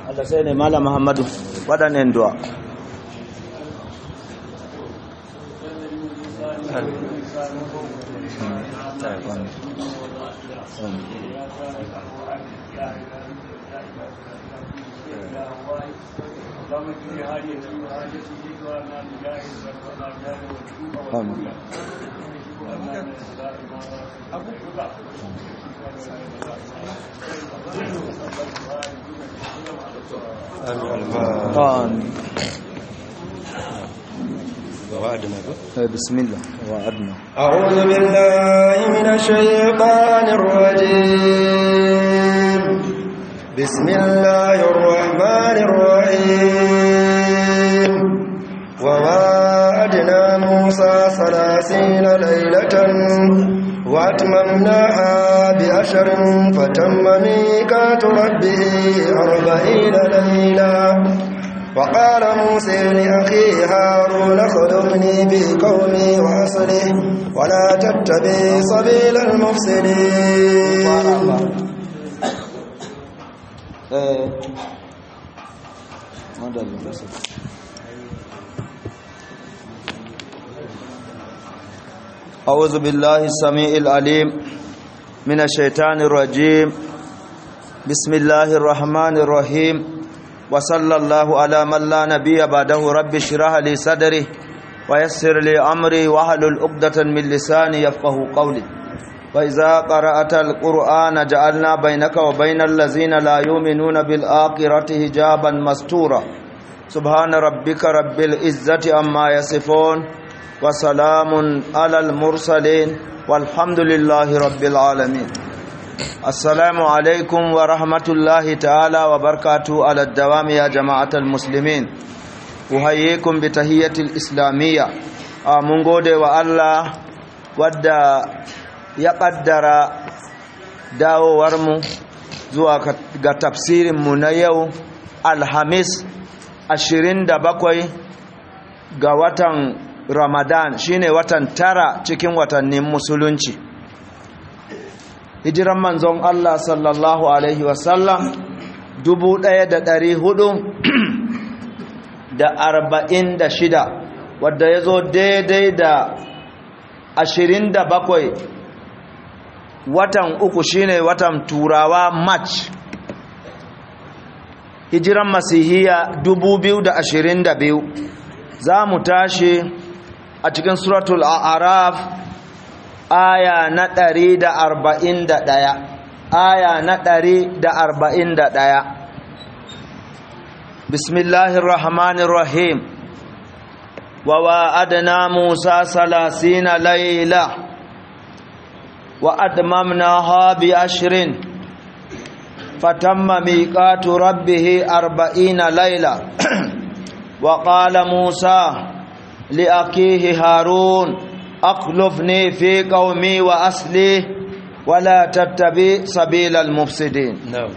Allah sai ne Malam Muhammadu waɗannan du'a. Amin. آمين بسم الله وعدنا أعوذ بالله من الشيطان الرجيم بسم الله الرحمن الرحيم ووعدنا موسى ثلاثين ليلة وأتممناها بأشر فتم ميقات ربه أربعين ليلة وقال موسى لأخيه هارون خذني بقومي وأصلح ولا تتبع سبيل المفسدين أعوذ بالله السميع العليم من الشيطان الرجيم بسم الله الرحمن الرحيم وصلى الله على من لا نبي بعده رب اشرح لي صدري ويسر لي أمري واحلل عقدة من لساني يفقه قولي وإذا قرأت القرآن جعلنا بينك وبين الذين لا يؤمنون بالآخرة حجابا مستورا سبحان ربك رب العزة عما يصفون وسلام على المرسلين والحمد لله رب العالمين السلام عليكم ورحمة الله تعالى وبركاته على الدوام يا جماعة المسلمين أحييكم بتحية الإسلامية من gode wa Allah wadda ya ƙaddara dawowarmu zuwa ga tafsirinmu na yau alhamis 27 ga watan ramadan shine watan tara cikin watannin musulunci hijiran manzon Allah sallallahu alaihi wasallam dubu ɗaya da ɗari hudu da arba'in da shida wadda ya zo daidai da ashirin da bakwai watan uku shine watan turawa march hijiran masihiya dubu biyu da ashirin da biyu za mu tashi a cikin suratul a'raf aya na ɗari da arba'in da ɗaya aya na ɗari da arba'in da ɗaya bismillahir rahmanir rahim wa wa'adna musa salasina layla wa admamnaha bi ashrin fatamma miqatu rabbih arba'ina layla wa qala musa لأخيه هارون أخلفني في قومي وأصلي ولا تتبع سبيل المفسدين نعم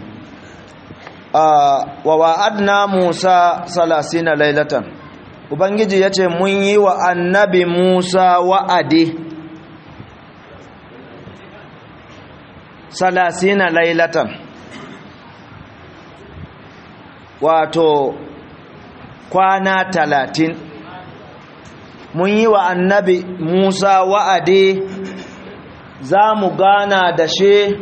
ووعدنا موسى ثلاثين ليلة Ubangiji ya ce mun yi wa annabi Musa wa'adi salasina lailatan wato kwana talatin mun yi wa annabi Musa wa'adi za mu gana da shi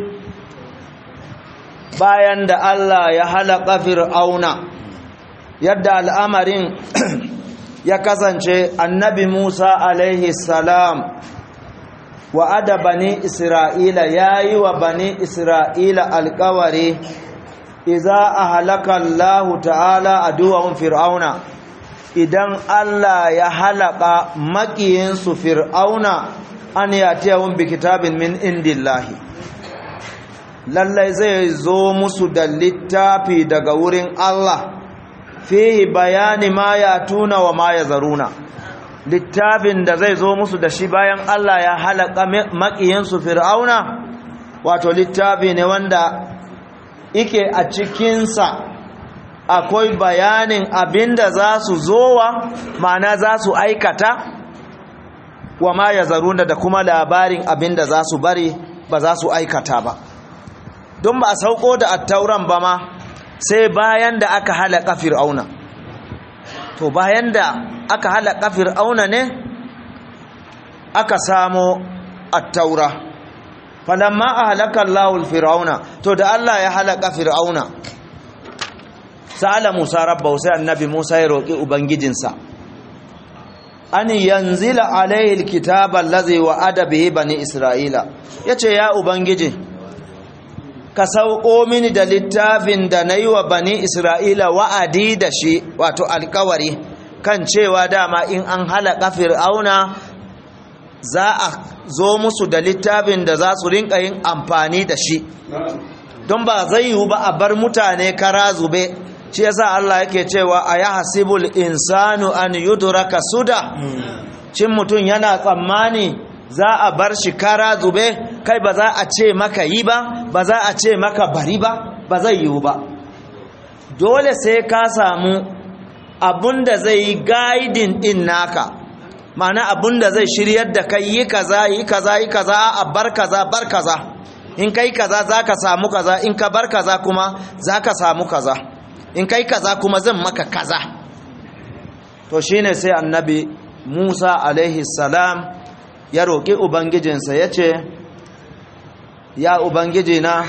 bayan da Allah ya halaka fir'auna yadda al'amarin ya kasance annabi Musa alaihi salam wa'ada bani Isra'ila ya yi wa bani Isra'ila alkawari iza a halaka Allah ta'ala a duwawun fir'auna idan Allah ya halaka makiyinsu fir'auna an yatiyahum bi kitabin min indillahi lallai zai zo musu da littafi daga wurin Allah fihi bayani ma ya tuna wa ma ya zaruna littafin da zai zo musu da shi bayan Allah ya halaka makiyinsu fir'auna wato littafi ne wanda ike a cikinsa akwai bayanin abinda za su zowa ma'ana za su aikata wa ma ya zaruna da kuma labarin abinda za su bari ba za su aikata ba don ba a sauko da attauran ba ma sai bayan da aka halaka fir'auna to bayan da aka halaka fir'auna ne aka samo at-taura falamma ahlaka Allahu fir'auna to da Allah ya halaka fir'auna sa'ala Musa rabbahu sai annabi Musa ya roki ubangijinsa an yanzila alaihi alkitaba allazi wa'ada bihi bani isra'ila yace ya ubangiji ka sauko mini da littafin da nayi wa bani isra'ila wa'adi da shi wato alkawari kan cewa dama in an halaka fir'auna za a zo musu da littafin da za su rinka yin amfani da shi don ba zai yiwu ba a bar mutane kara zube shi yasa Allah yake cewa a ya hasibul insanu an yudraka suda cin mutum yana tsammani za a bar shi kara zube kai ba za a ce maka yi ba ba za a ce maka bari ba ba zai yiwu ba dole sai ka samu abunda zai yi guiding din naka ma'ana abunda zai shiryar da kai yi kaza yi kaza yi kaza a bar kaza bar kaza in kai kaza zaka samu kaza in ka bar kaza kuma zaka samu kaza in kai kaza kuma zan maka kaza to shine sai annabi Musa alaihi salam ya roƙi ubangijinsa ya ce ya ubangiji na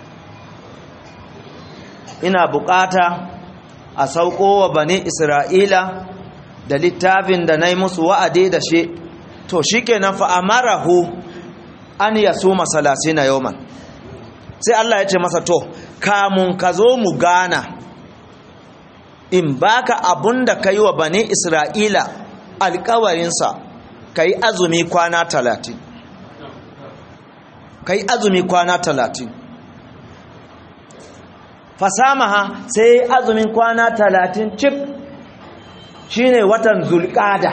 ina bukata a sauko wa bani isra'ila da littafin da na yi musu wa'adi da shi to shi kenan fa'amarahu an ya su masalasi na yawman sai Allah ya ce masa to kamun ka zo mu gana in baka abun da ka yi wa bani isra'ila alkawarinsa ka yi azumi kwana talatin ka yi azumi kwana talatin fasamaha sai azumin kwana talatin cik shine watan zulƙada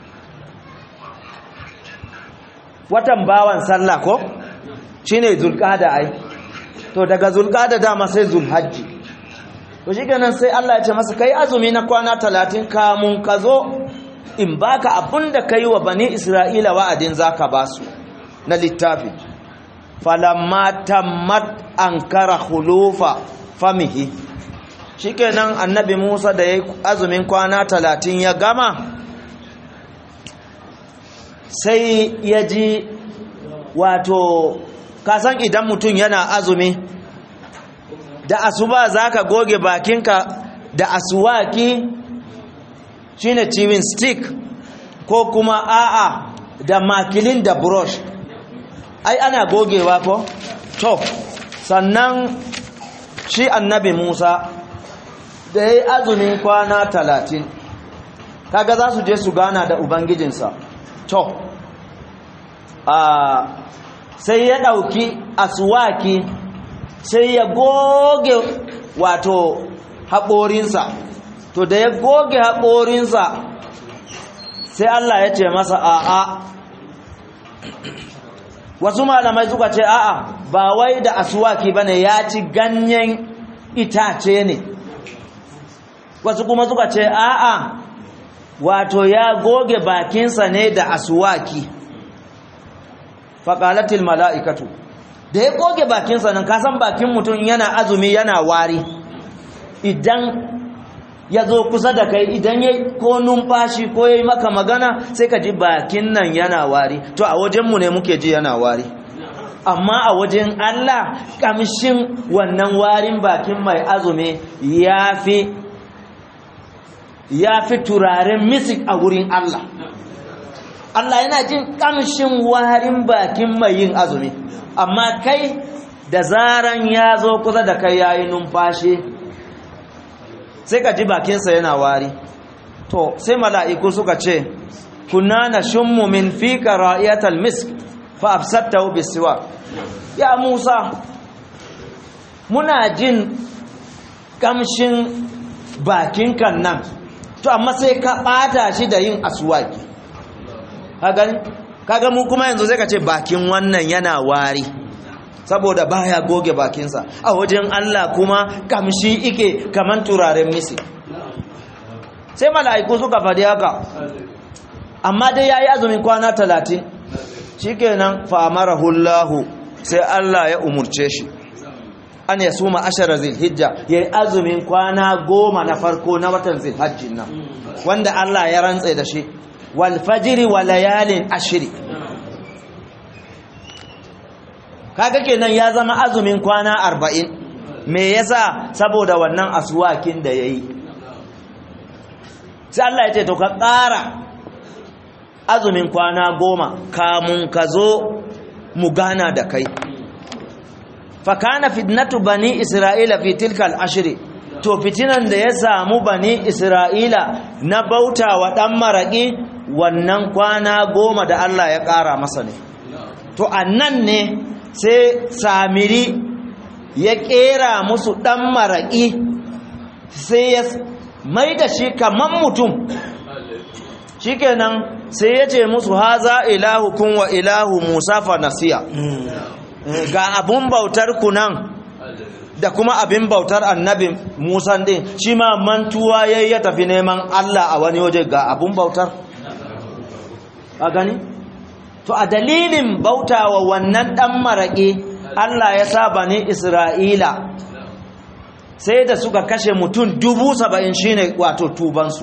watan bawan sallah ko shine zulƙada ai to daga zulƙada dama sai zulhajji to shi ganin sai Allah ya ce masa kai azumi na kwana talatin kamun ka zo in baka abin da ka yi wa bani isra'ila wa'adin za ka ba su na littafi falamma tammat an kara hulufa famihi shi kenan annabi musa da ya yi azumin kwana talatin ya gama sai ya ji wato kasan idan mutum yana azumi da asuba za ka goge bakinka da asuwaki shine chewing stick ko kuma a'a da makilin da brush ai ana gogewa ko to sannan shi annabi Musa da yayi azumin kwana talatin kaga za su je su gana da ubangijinsa to a sai ya dauki aswaki sai ya goge wato haƙorinsa to da ya goge haƙorinsa sai Allah ya ce masa a'a wasu malamai suka ce a'a ba wai da asuwaki bane ya ci ganyen itace ne wasu kuma suka ce a'a wato ya goge bakinsa ne da asuwaki faƙalatil mala'ikatu da ya goge bakinsa nan kasan bakin mutum yana azumi yana wari idan ya zo kusa da kai idan ya ko numfashi ko ya yi maka magana sai ka ji bakin nan yana wari to a wajenmu ne muke ji yana wari amma a wajen Allah kamshin wannan warin bakin mai azumi ya fi ya fi turaren misik a wurin Allah Allah yana jin kamshin warin bakin mai yin azumi amma kai da zaran ya zo kusa da kai yayi numfashi sai ka ji bakinsa yana wari to sai mala'iku suka ce kunna na shummu min fika ra'iyatal misk fa afsattahu bisiwa ya Musa muna jin kamshin bakin kan nan to amma sai ka bata shi da yin aswaki kaga kaga mu kuma yanzu sai ka ce bakin wannan yana wari saboda baya goge bakinsa a wajen Allah kuma kamshi ike kaman turaren misi sai mala'iku suka faɗi haka amma dai yayi azumin kwana talatin shikenan fa amarahullahu sai Allah ya umurce shi an ya suma ashara zilhijja ya yi azumin kwana goma na farko na watan zilhajjin nan wanda Allah ya rantse da shi wal fajiri wa layalin ashiri kaga kenan ya zama azumin kwana arba'in me yasa saboda wannan asuwakin da ya yi sai Allah ya ce to ka ƙara azumin kwana goma kamun ka zo mu gana da kai fakana fitnatu bani isra'ila fi tilkal ashri to fitinan da ya samu bani isra'ila na bauta wa dan maraki wannan kwana goma da Allah ya ƙara masa ne to annan ne sai samiri ya ƙera musu dan maraki sai ya mai da shi kaman mutum shikenan sai ya ce musu haza ilahu kun wa ilahu musa fa nasiya ga abun bautar ku nan da kuma abin bautar annabi musa din shi ma mantuwa yayi ya tafi neman Allah a wani waje ga abun bautar a gani to a dalilin bautawa wannan dan maraki Allah ya sa bani Isra'ila sai da suka kashe mutum dubu saba'in shine wato tubansu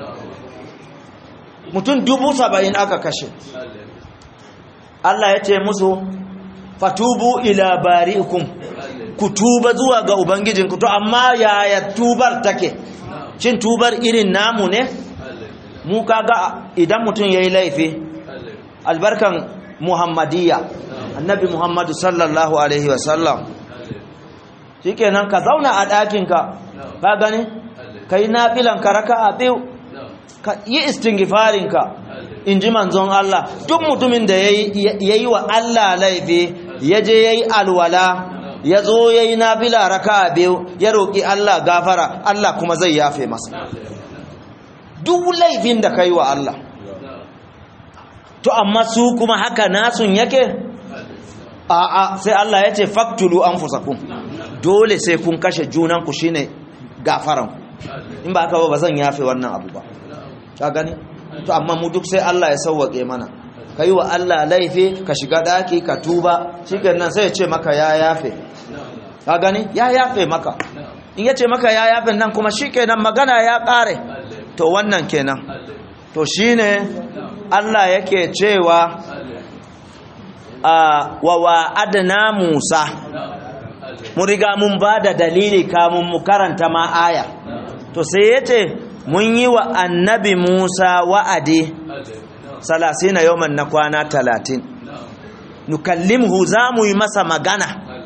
mutum dubu saba'in aka kashe Allah ya ce musu fatubu ila bari'ikum ku tuba zuwa ga ubangijinku to amma yaya tubar take shin tubar irin namu ne mu kaga idan mutum yayi laifi albarkan muhammadiyya annabi muhammadu sallallahu alaihi wasallam shikenan ka zauna a ɗakinka ka gani kai nafilan ka raka'a biyu ka yi istingifarinka in ji manzon Allah duk mutumin da ya yi wa Allah laifi ya je ya yi alwala ya zo ya yi nafila raka biyu ya roƙi Allah gafara Allah kuma zai yafe masa duk laifin da ka yi wa Allah to amma su kuma haka nasun yake a'a sai Allah ya ce faktulu an fusakun dole sai kun kashe junanku shine gafaranku in ba haka ba zan yafe wannan abu ba ka gani to amma mu duk sai Allah ya sauwake mana kai wa Allah laifi ka shiga daki ka tuba shikenan sai ya ce maka ya yafe ka gani ya yafe maka in ya ce maka ya yafe nan kuma shikenan magana ya kare to wannan kenan to shine Allah yake cewa a wa wa'adna Musa mun riga mun bada dalili kamun mu karanta ma aya to sai yace mun yi wa annabi Musa wa'adi salasina yawman na kwana talatin nukallimhu za mu yi masa magana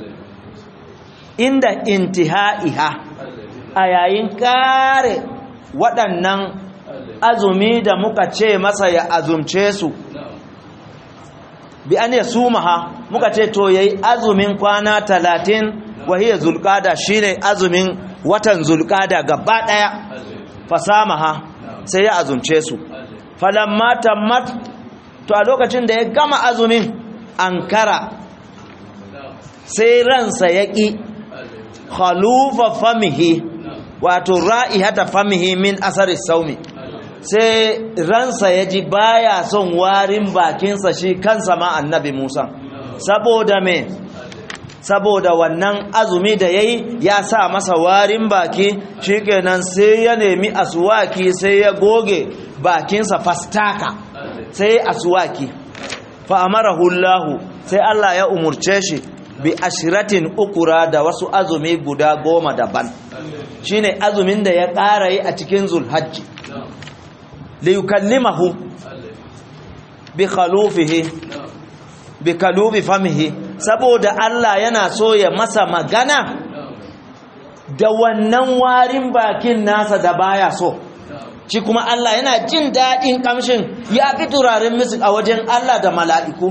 inda intihaiha a yayin kare waɗannan azumi da muka ce masa ya azumce su bi an ya sumaha muka ce to yayi azumin kwana talatin wahiyar zulkada shine azumin watan zulkada gaba ɗaya fasamaha sai ya azumce su falamma tammat to a lokacin da ya gama azumin ankara sai ransa ya ƙi khalufa famihi wato ra'ihata famihi min asari saumi sai ransa ya ji baya son warin bakinsa shi kansa ma annabi Musa saboda me saboda wannan azumi da yayi ya sa masa warin baki shikenan sai ya nemi aswaki sai ya goge bakinsa fastaka sai aswaki fa amarahu Allah sai Allah ya umurce shi bi ashiratin ukura da wasu azumi guda goma daban shine azumin da ya ƙara yi a cikin zulhajji li yukallimahu bi khalufihi bi kalubi famihi saboda Allah yana so ya masa magana da wannan warin bakin nasa da baya so shi kuma Allah yana jin daɗin kamshin ya fi turaren misik a wajen Allah da mala'iku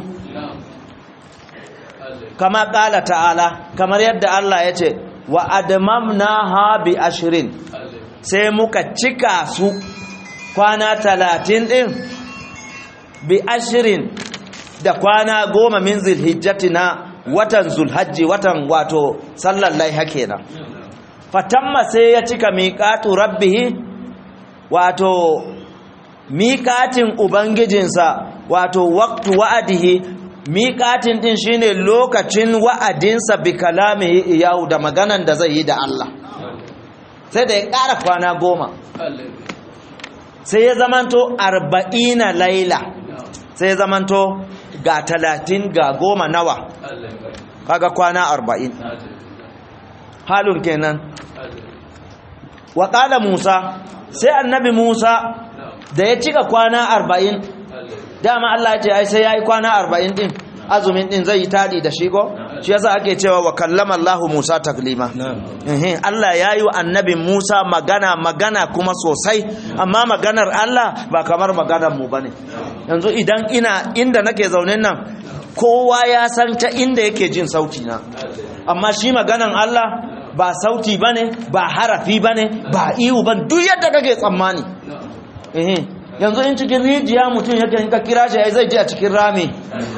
kama ƙala ta'ala kamar yadda Allah ya ce wa adamamna ha bi ashirin sai muka cika su kwana talatin ɗin bi ashirin da kwana goma min zilhijjati na watan zulhajji watan wato sallar laiha kenan fatamma sai ya cika miƙatu rabbihi wato miƙatin ubangijinsa wato waqtu wa'adihi miƙatin din shine lokacin wa'adinsa bi kalami iyahu da maganan da zai yi da Allah sai da ya ƙara kwana goma sai ya zamanto arba'ina laila sai ya zamanto ga talatin ga goma nawa kaga kwana arba'in halun kenan wa ƙala musa sai annabi musa da ya cika kwana arba'in dama Allah ya ce ai sai ya yi kwana arba'in din azumin din zai yi taɗi da shi ko shi yasa ake cewa wa kallama Allah Musa taklima eh Allah ya yi wa annabi Musa magana magana kuma sosai amma maganar Allah ba kamar maganar mu bane yanzu idan ina inda nake zaune nan kowa ya san ta inda yake jin sauti na amma shi maganan Allah ba sauti bane ba harafi bane ba ihu ban duk yadda kake tsammani eh yanzu in cikin rijiya mutum yake in ka kira shi ai zai je a cikin rami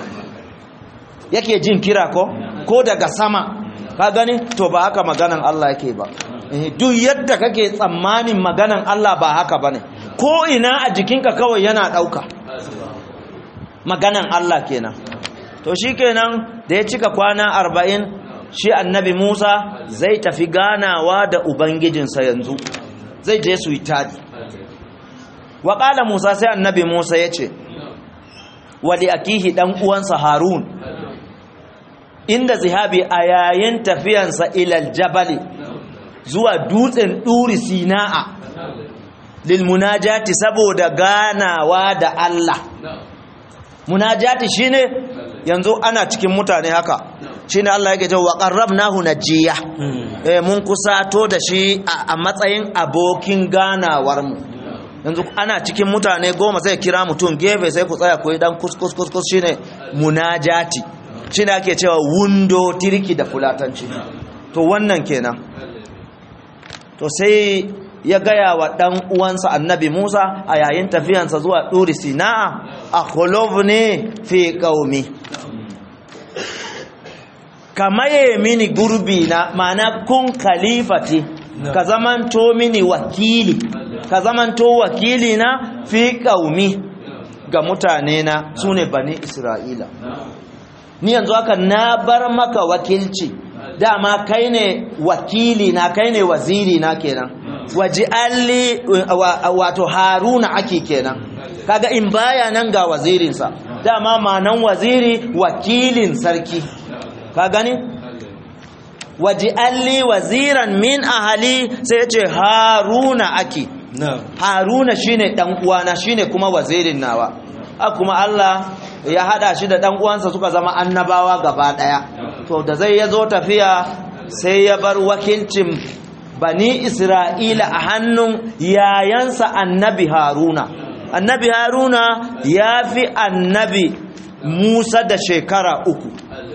yake jin kira ko ko daga sama ka gani to ba haka maganan Allah yake ba duk yadda kake tsammanin maganan Allah ba haka bane ko ina a jikinka kawai yana dauka maganan Allah kenan to shikenan da ya cika kwana arba'in shi annabi Musa zai tafi ganawa da ubangijinsa yanzu zai je su yi tadi wa Musa sai annabi Musa ya ce wali akihi dan uwansa Harun inda zihabi a yayin tafiyansa ilal jabali zuwa dutsen ɗuri sina'a lil munajati saboda ganawa da Allah munajati shine yanzu ana cikin mutane haka shine Allah yake cewa qarrabnahu najiya eh mun kusato da shi a matsayin abokin ganawar mu yanzu ana cikin mutane goma sai kira mutum gefe sai ku tsaya ku yi dan kuskus kuskus shine munajati shi ne ake cewa wundo tirki da fulatanci to wannan kenan to sai ya gaya wa ɗan uwansa annabi musa a yayin tafiyansa zuwa ɗuri sina'a a ne fi ƙaumi ka maye mini gurbi na mana kun kalifati ka zamanto mini wakili ka zamanto wakili na fi ƙaumi ga mutane na su ne bani isra'ila ni yanzu haka na bar maka wakilci dama kai ne wakili na kai ne waziri na kenan waji alli wato haruna ake kenan kaga in baya nan ga wazirinsa dama manan waziri wakilin sarki ka gani waji alli waziran min ahali sai ce haruna ake haruna shine dan uwana shine kuma wazirin nawa kuma Allah ya hada shi da dan uwansa suka zama annabawa gaba daya to da zai yazo tafiya sai ya bar wakilcin bani isra'ila a hannun yayansa annabi haruna annabi haruna ya fi annabi musa da shekara uku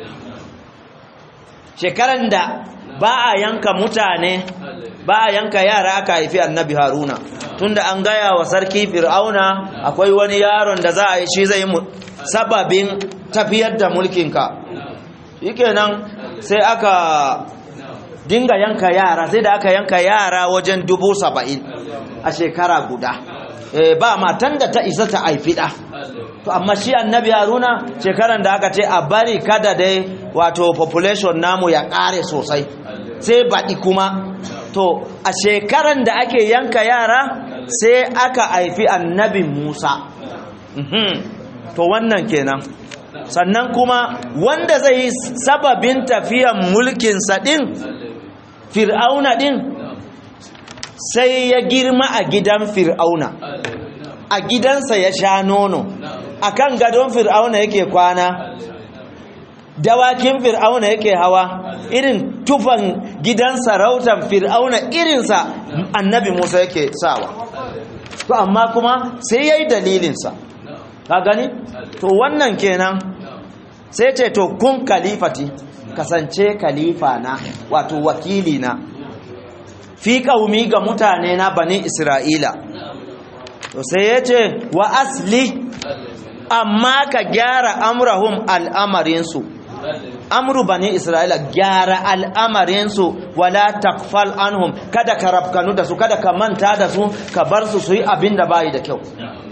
shekaran da ba a yanka mutane ba a yanka yara aka haifi annabi haruna tunda an gaya wa sarki fir'auna akwai wani yaron da za a yi shi zai sababin tafiyar da mulkinka shikenan sai aka dinga yanka yara sai da aka yanka yara wajen dubu saba'in a shekara guda ba matan da ta isa ta haifi ɗa to amma shi annabi haruna shekaran da aka ce a bari kada dai wato population namu ya ƙare sosai sai baɗi kuma to a shekaran da ake yanka yara sai aka haifi annabi musa to wannan kenan sannan kuma wanda zai yi sababin tafiyan mulkinsa ɗin fir'auna ɗin sai ya girma a gidan fir'auna a gidansa ya sha nono a kan gadon fir'auna yake kwana dawakin fir'auna yake hawa irin tufan gidan sarautan fir'auna irinsa annabi musa yake sawa to amma kuma sai ya yi dalilinsa ka gani to wannan kenan sai ce to kun kalifati kasance kalifa na wato wakili na fi ƙaumi ga mutane na bani isra'ila to sai ya ce wa asli amma ka gyara amurahum al'amarinsu amru bani isra'ila gyara al'amarinsu wala takfal anhum kada ka rafkanu da su kada ka manta da su ka bar su su yi abin da bayi da kyau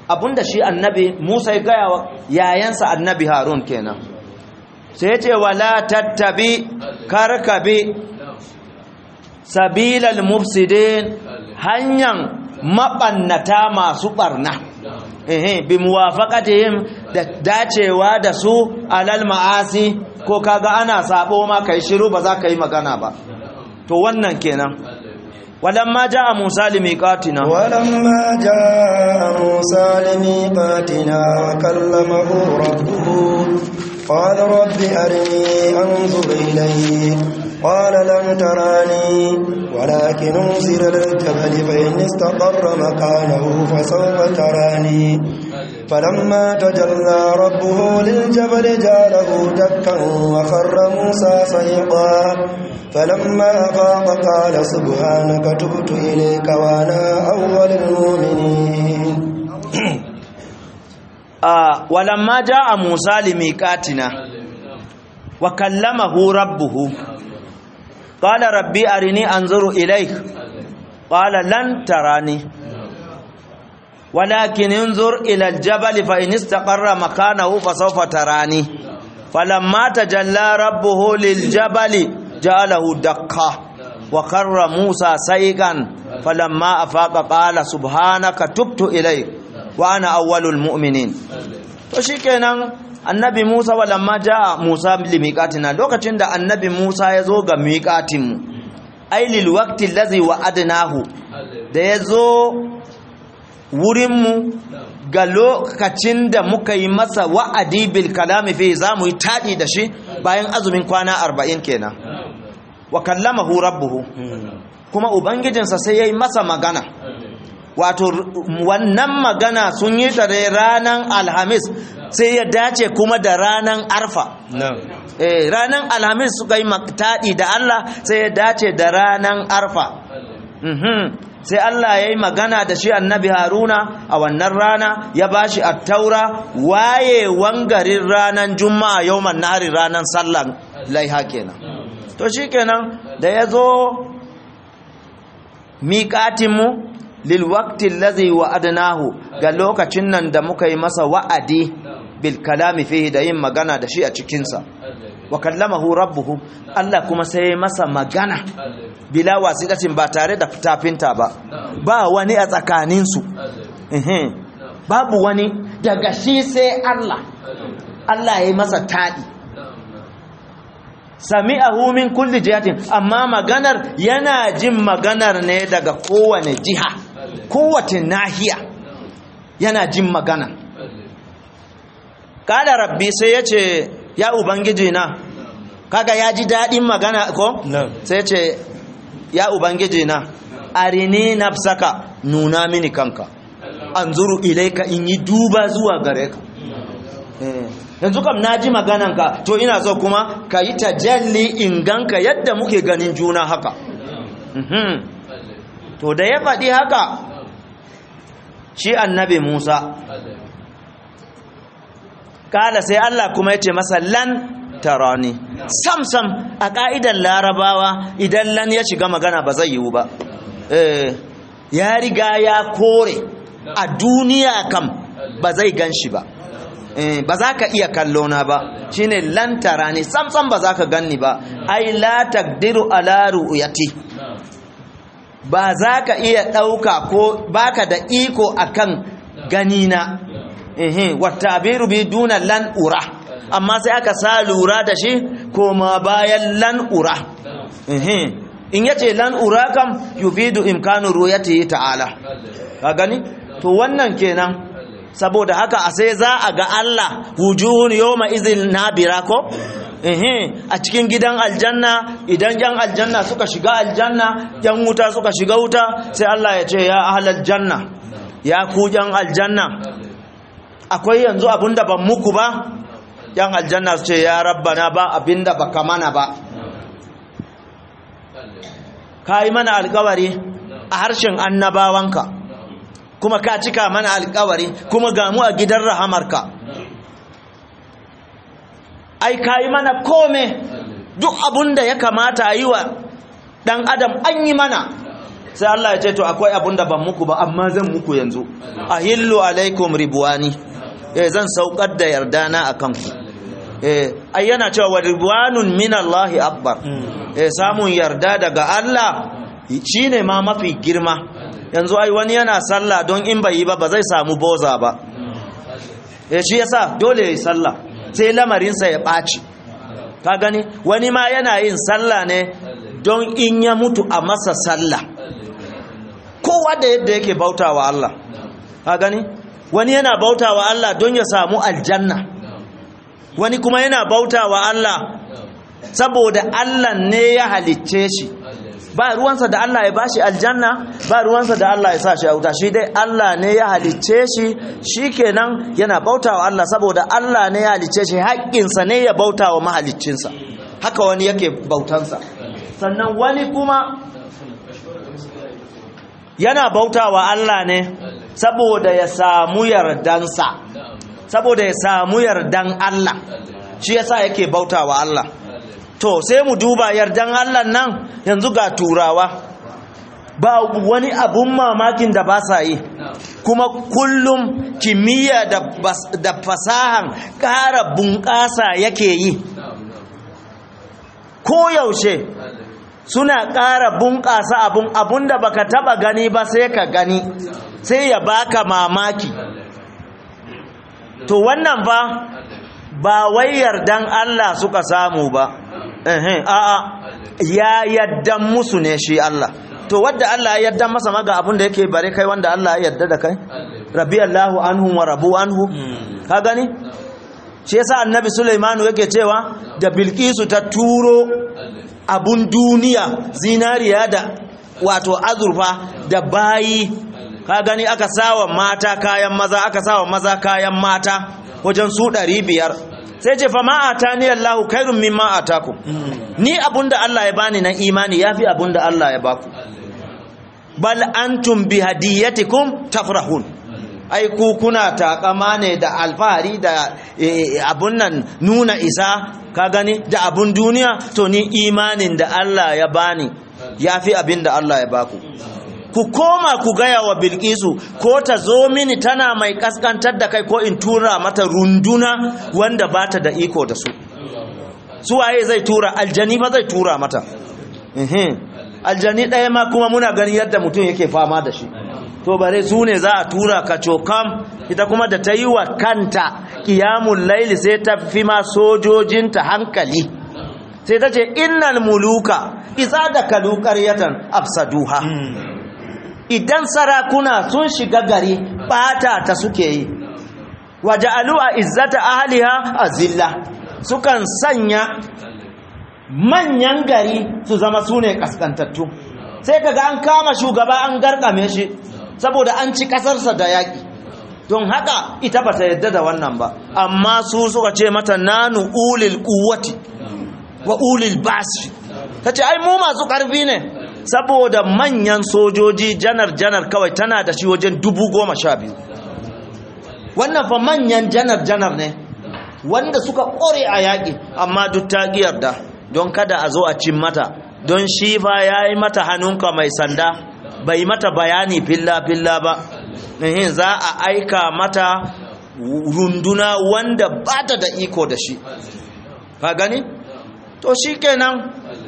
abinda shi annabi Musa ya gaya wa yayansa annabi Harun kenan sai ya ce wala tattabi karkabi sabilal mufsidin hanyar mabannata masu barna ehe bi muwafaqatihim da dacewa da su alal ma'asi ko kaga ana sabo ma kai shiru ba za ka yi magana ba to wannan kenan walamma jaa musa limiqatina ولما جاء موسى لميقاتنا وكلمه ربه قال رب أرني أنظر إليك قال لن تراني ولكن انظر للجبل فإن استقر مكانه فسوف تراني فلما تجلى ربه للجبل جعله دكا وخر موسى صيقا فلما أفاق قال سبحانك تبت إليك وأنا أول المؤمنين a walamma jaa musa limiqatina wa kallamahu rabbuhu qala rabbi arini anzuru ilayk qala lan tarani walakin انظر الى الجبل فان استقر مكانه فسوف تراني فلما تجلى ربه للجبل جعله دكا وخر موسى سيقا فلما افاق قال سبحانك تبت اليك wa ana awwalul mu'minin to shikenan annabi Musa walamma jaa Musa limiqatina lokacin da annabi Musa ya zo ga miqatin mu ai lil waqti allazi wa'adnahu da ya zo wurin mu ga lokacin da muka yi masa wa'adi bil kalami fi zamu yi tadi da shi bayan azumin kwana 40 kenan wa kallamahu rabbuhu kuma ubangijinsa sai yayi masa magana wato wannan magana sun yi ta ranar alhamis sai ya dace kuma da ranar arfa eh ranar alhamis suka yi taɗi da Allah sai ya dace da ranar arfa sai Allah ya yi magana da shi annabi haruna a wannan rana ya ba shi attaura waye wangarin ranar juma'a yau nahari ranar sallan laiha kenan to shi kenan da ya zo miƙatinmu lilwakti lazi wa'adnahu ga lokacin nan da muka yi masa wa'adi bil kalami fihi da yin magana da shi a cikinsa wa kallamahu rabbuhu Allah kuma sai masa magana bila wasiqatin ba tare da tafinta ba ba wani a tsakaninsu babu wani daga shi sai Allah Allah ya yi masa taɗi sami'ahu min kulli jihatin amma maganar yana jin maganar ne daga kowane jiha kowace nahiya yana jin magana kada rabbi sai ya ce ya ubangiji na kaga ya ji daɗin magana ko sai ya ce ya ubangiji na arini nafsaka nuna mini kanka anzuru ilaika in yi duba zuwa gare ka yanzu kam na ji magananka to ina so kuma ka yi tajalli in ganka yadda muke ganin juna haka to da ya faɗi haka shi annabi musa kala sai allah kuma ya ce masa lan tarani sam-sam a ƙa'idar larabawa idan lan ya shiga magana ba zai yiwu ba ya riga ya kore a duniya kam ba zai gan shi ba ba za ka iya kallona ba shine lantara ne samsam ba za ka ganni ba ai la taqdiru ala ru'yati ba za ka iya ɗauka ko baka da iko akan ganina ehe watabiru bi duna lan ura amma sai aka sa lura da shi koma bayan lan ura ehe in yace lan ura kam yufidu imkanu ru'yati ta'ala ka gani to wannan kenan saboda haka a sai za a ga Allah wujuhun yawma izil nabira ko ehe a cikin gidan aljanna idan yan aljanna suka shiga aljanna yan wuta suka shiga wuta sai Allah ya ce ya ahlal janna ya ku yan aljanna akwai yanzu abinda ban muku ba yan aljanna su ce ya rabbana ba abinda baka mana ba kai mana alkawari a harshen annabawanka kuma ka cika mana alkawari kuma ga mu a gidan rahamarka ai ka yi mana kome duk abun da ya kamata a yi wa ɗan adam an yi mana sai Allah ya ce to akwai abun da ban muku ba amma zan muku yanzu ahillu alaikum ribwani eh zan saukar da yardana akan ku eh ai yana cewa wa ribwanun min Allah akbar eh samun yarda daga Allah shine ma mafi girma yanzu ai wani yana sallah don in bai yi ba ba zai samu boza ba eh shi yasa dole yayi sallah sai lamarinsa ya ɓaci ka gani wani ma yana yin sallah ne don in ya mutu a masa sallah kowa da yadda yake bautawa Allah ka gani wani yana bautawa Allah don ya samu aljanna wani kuma yana bautawa Allah saboda Allah ne ya halicce shi ba ruwansa da Allah ya bashi aljanna ba ruwansa da Allah ya sa shi a wuta shi dai Allah ne ya halicce shi shikenan yana bautawa Allah saboda Allah ne ya halicce shi haƙƙinsa ne ya bautawa mahaliccinsa haka wani yake bautansa sannan wani kuma yana bautawa Allah ne saboda ya samu yardansa saboda ya samu yardan Allah shi yasa yake bautawa Allah to sai mu duba yardan Allah nan yanzu ga turawa ba wani abun mamakin da ba sa yi kuma kullum kimiyya da, da fasahan ƙara bunƙasa yake yi koyaushe suna ƙara bunƙasa abun abun da baka taba gani ba sai ka gani sai ya baka mamaki to wannan ba ba wai yardan Allah suka samu ba a'a ya yaddan musu ne shi Allah to wadda Allah ya yaddan masa maga abin da yake bare kai wanda Allah ya yadda da kai rabiyallahu anhu wa rabu anhu ka gani shi yasa annabi Sulaimanu yake cewa da Bilkisu ta turo abun duniya zinariya da wato azurfa da bayi ka gani aka sawa mata kayan maza aka sawa maza kayan mata wajen su ɗari biyar sai ce fa ma atani Allahu khairun mimma atakum ni abunda Allah ya bani na imani yafi abunda Allah ya baku bal antum bi hadiyatikum tafrahun ai ku kuna takama ne da alfahari da abun nan nuna isa ka gani da abun duniya to ni imanin da Allah ya bani yafi abinda Allah ya baku ku koma ku gaya wa bilkisu ko ta zo mini tana mai kaskantar da kai ko in tura mata runduna wanda ba ta da iko da su su waye zai tura aljani ba zai tura mata aljani ɗaya ma kuma muna ganin yadda mutum yake fama da shi to bare su ne za a tura ka cokam ita kuma da ta yi wa kanta kiyamun laili sai ta fi ma sojojinta hankali sai ta ce innal muluka isa da kalu ƙaryatan afsaduha idan sarakuna sun shiga gari bata ta suke yi waje alu'a izzata ahliha azilla sukan sanya manyan gari su zama sune kaskantattu sai kaga an kama shugaba an garkame shi saboda an ci kasarsa da yaki don haka ita ba ta yadda da wannan ba amma su suka ce mata nanu ulil quwwati wa ulil basi tace ai mu masu karfi ne saboda manyan sojoji janar-janar kawai tana da shi wajen dubu goma sha biyu wannan fa manyan janar-janar ne wanda suka ƙore a yaƙi amma duk ta da don kada a zo a cin mata don shi fa ya yi mata hannunka mai sanda bai mata bayani filla-filla ba za a aika mata runduna wanda ba ta da iko da shi ka gani? to shi kenan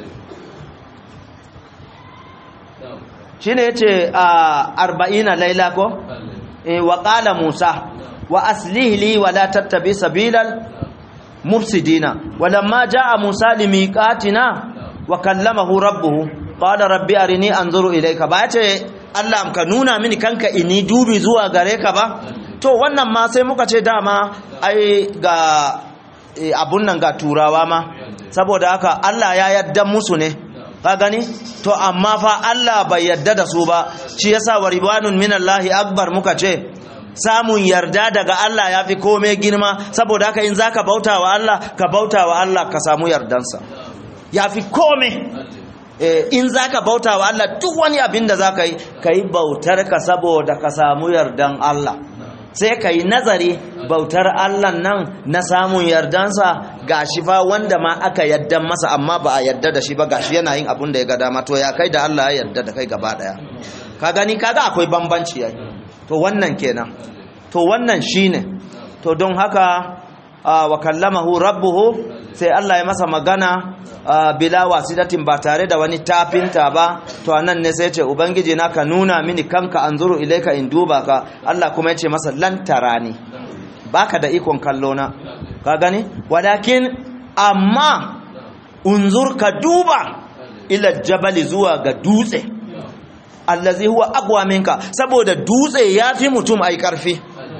shine yace a arba'ina laila ko wa qala musa wa aslih li wa la tattabi sabilal mufsidina walamma jaa musa limiqatina wa kallamahu rabbuhu qala rabbi arini anzuru ilayka ba yace Allah ka nuna mini kanka ini dubi zuwa gare ka ba to wannan ma sai muka ce dama ai ga abun nan ga turawa ma saboda haka Allah ya yadda musu ne ka gani to amma fa Allah bai yarda da su ba shi yasa wa ribanun minallahi akbar muka ce samun yarda daga Allah yafi komai girma saboda haka in zaka bauta wa Allah ka bauta wa Allah ka samu yardansa yafi komai eh in zaka bauta wa Allah duk wani abin da zaka yi kai bautar ka saboda ka samu yardan Allah sai ka yi nazari bautar Allah nan na samun yardansa gashi fa wanda ma aka yadda masa amma ba a yadda da shi ba gashi yana yin abun da ya ga dama to ya kai da Allah ya yarda da kai gaba daya ka gani kaga akwai bambanci yayi to wannan kenan to wannan shine to don haka wa kallamahu rabbuhu sai Allah ya masa magana bila wasidatin ba tare da wani tafinta ba to anan ne sai ya ce ubangiji na ka nuna mini kanka anzuru ilaika in duba ka Allah kuma ya ce masa lan tarani baka da ikon kallo na ka gani walakin amma unzur ka duba ila jabali zuwa ga dutse allazi huwa aqwa minka saboda dutse yafi mutum ai karfi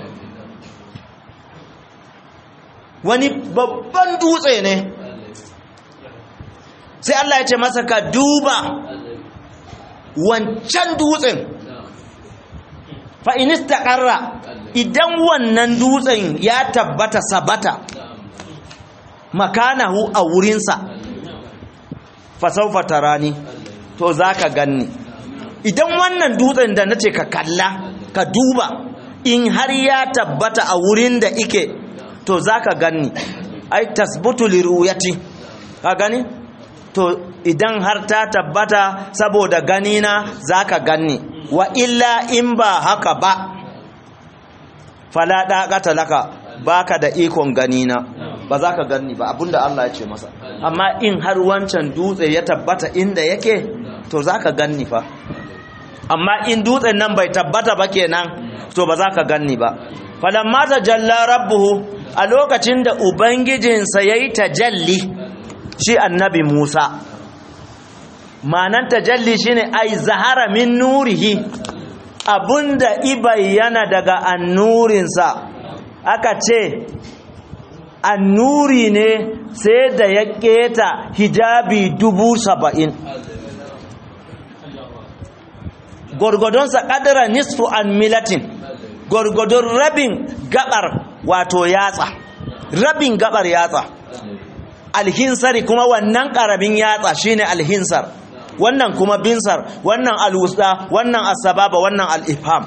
wani babban dutse ne sai Allah ya ce masa ka duba wancan dutsen fa'inista ƙarra idan wannan dutsen ya tabbata sabata makanahu a wurinsa fasaufa tarani to za ka ganni idan wannan dutsen da na ce ka kalla ka duba in har ya tabbata a wurin da ike to za ka ganni ai tasbutu liruyati ka gani to idan har ta tabbata saboda ganina za ka ganni wa illa in ba haka ba fala ɗaƙata laka baka da ikon ganina ba za ka ganni ba abinda Allah ya ce masa amma in har wancan dutse ya tabbata inda yake to za ka ganni fa amma in dutsen nan bai tabbata ba kenan to ba za ka ganni ba falamma tajalla rabbuhu a lokacin da ubangijinsa yayi tajalli shi annabi Musa manan tajalli shine ai zahara min nurihi abunda ibayyana daga annurinsa aka ce annuri ne sai da ya keta hijabi dubu saba'in gwargwadonsa kadara nisfu an milatin gwargwadon rabin gabar wato yatsa rabin gabar yatsa alhinsari kuma wannan karamin yatsa shine alhinsar wannan kuma binsar wannan alwusta wannan asbaba wannan al-ifham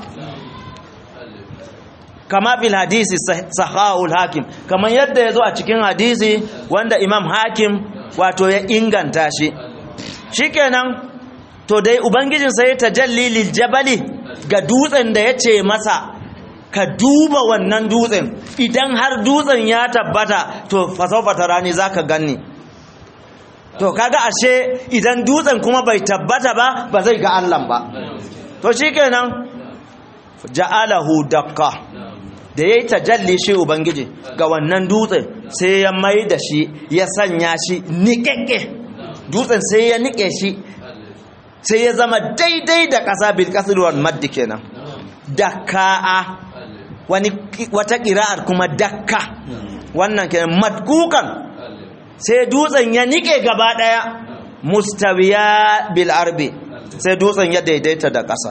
kama fil hadisi sahahul hakim kamar yadda yazo a cikin hadisi wanda imam hakim wato ya inganta shi shikenan to dai ubangijin sai tajalli lil jabali ga dutsen da yace masa ka duba wannan dutsen idan har dutsen ya tabbata to fasaufa tarani zaka ganni to kaga ashe idan dutsen kuma bai tabbata ba ba zai ga Allah ba to shikenan ja'alahu dakka da yayi tajalli shi ubangiji ga wannan dutsen sai ya mai da shi ya sanya shi niƙeƙe dutsen sai ya nike shi sai ya zama daidai da ƙasa bil qasr wal madd kenan dakka wani wata ƙira'ar kuma dakka wannan kenan madkukan sai dutsen ya nike gaba daya mustawiya bil arbi sai dutsen ya daidaita da ƙasa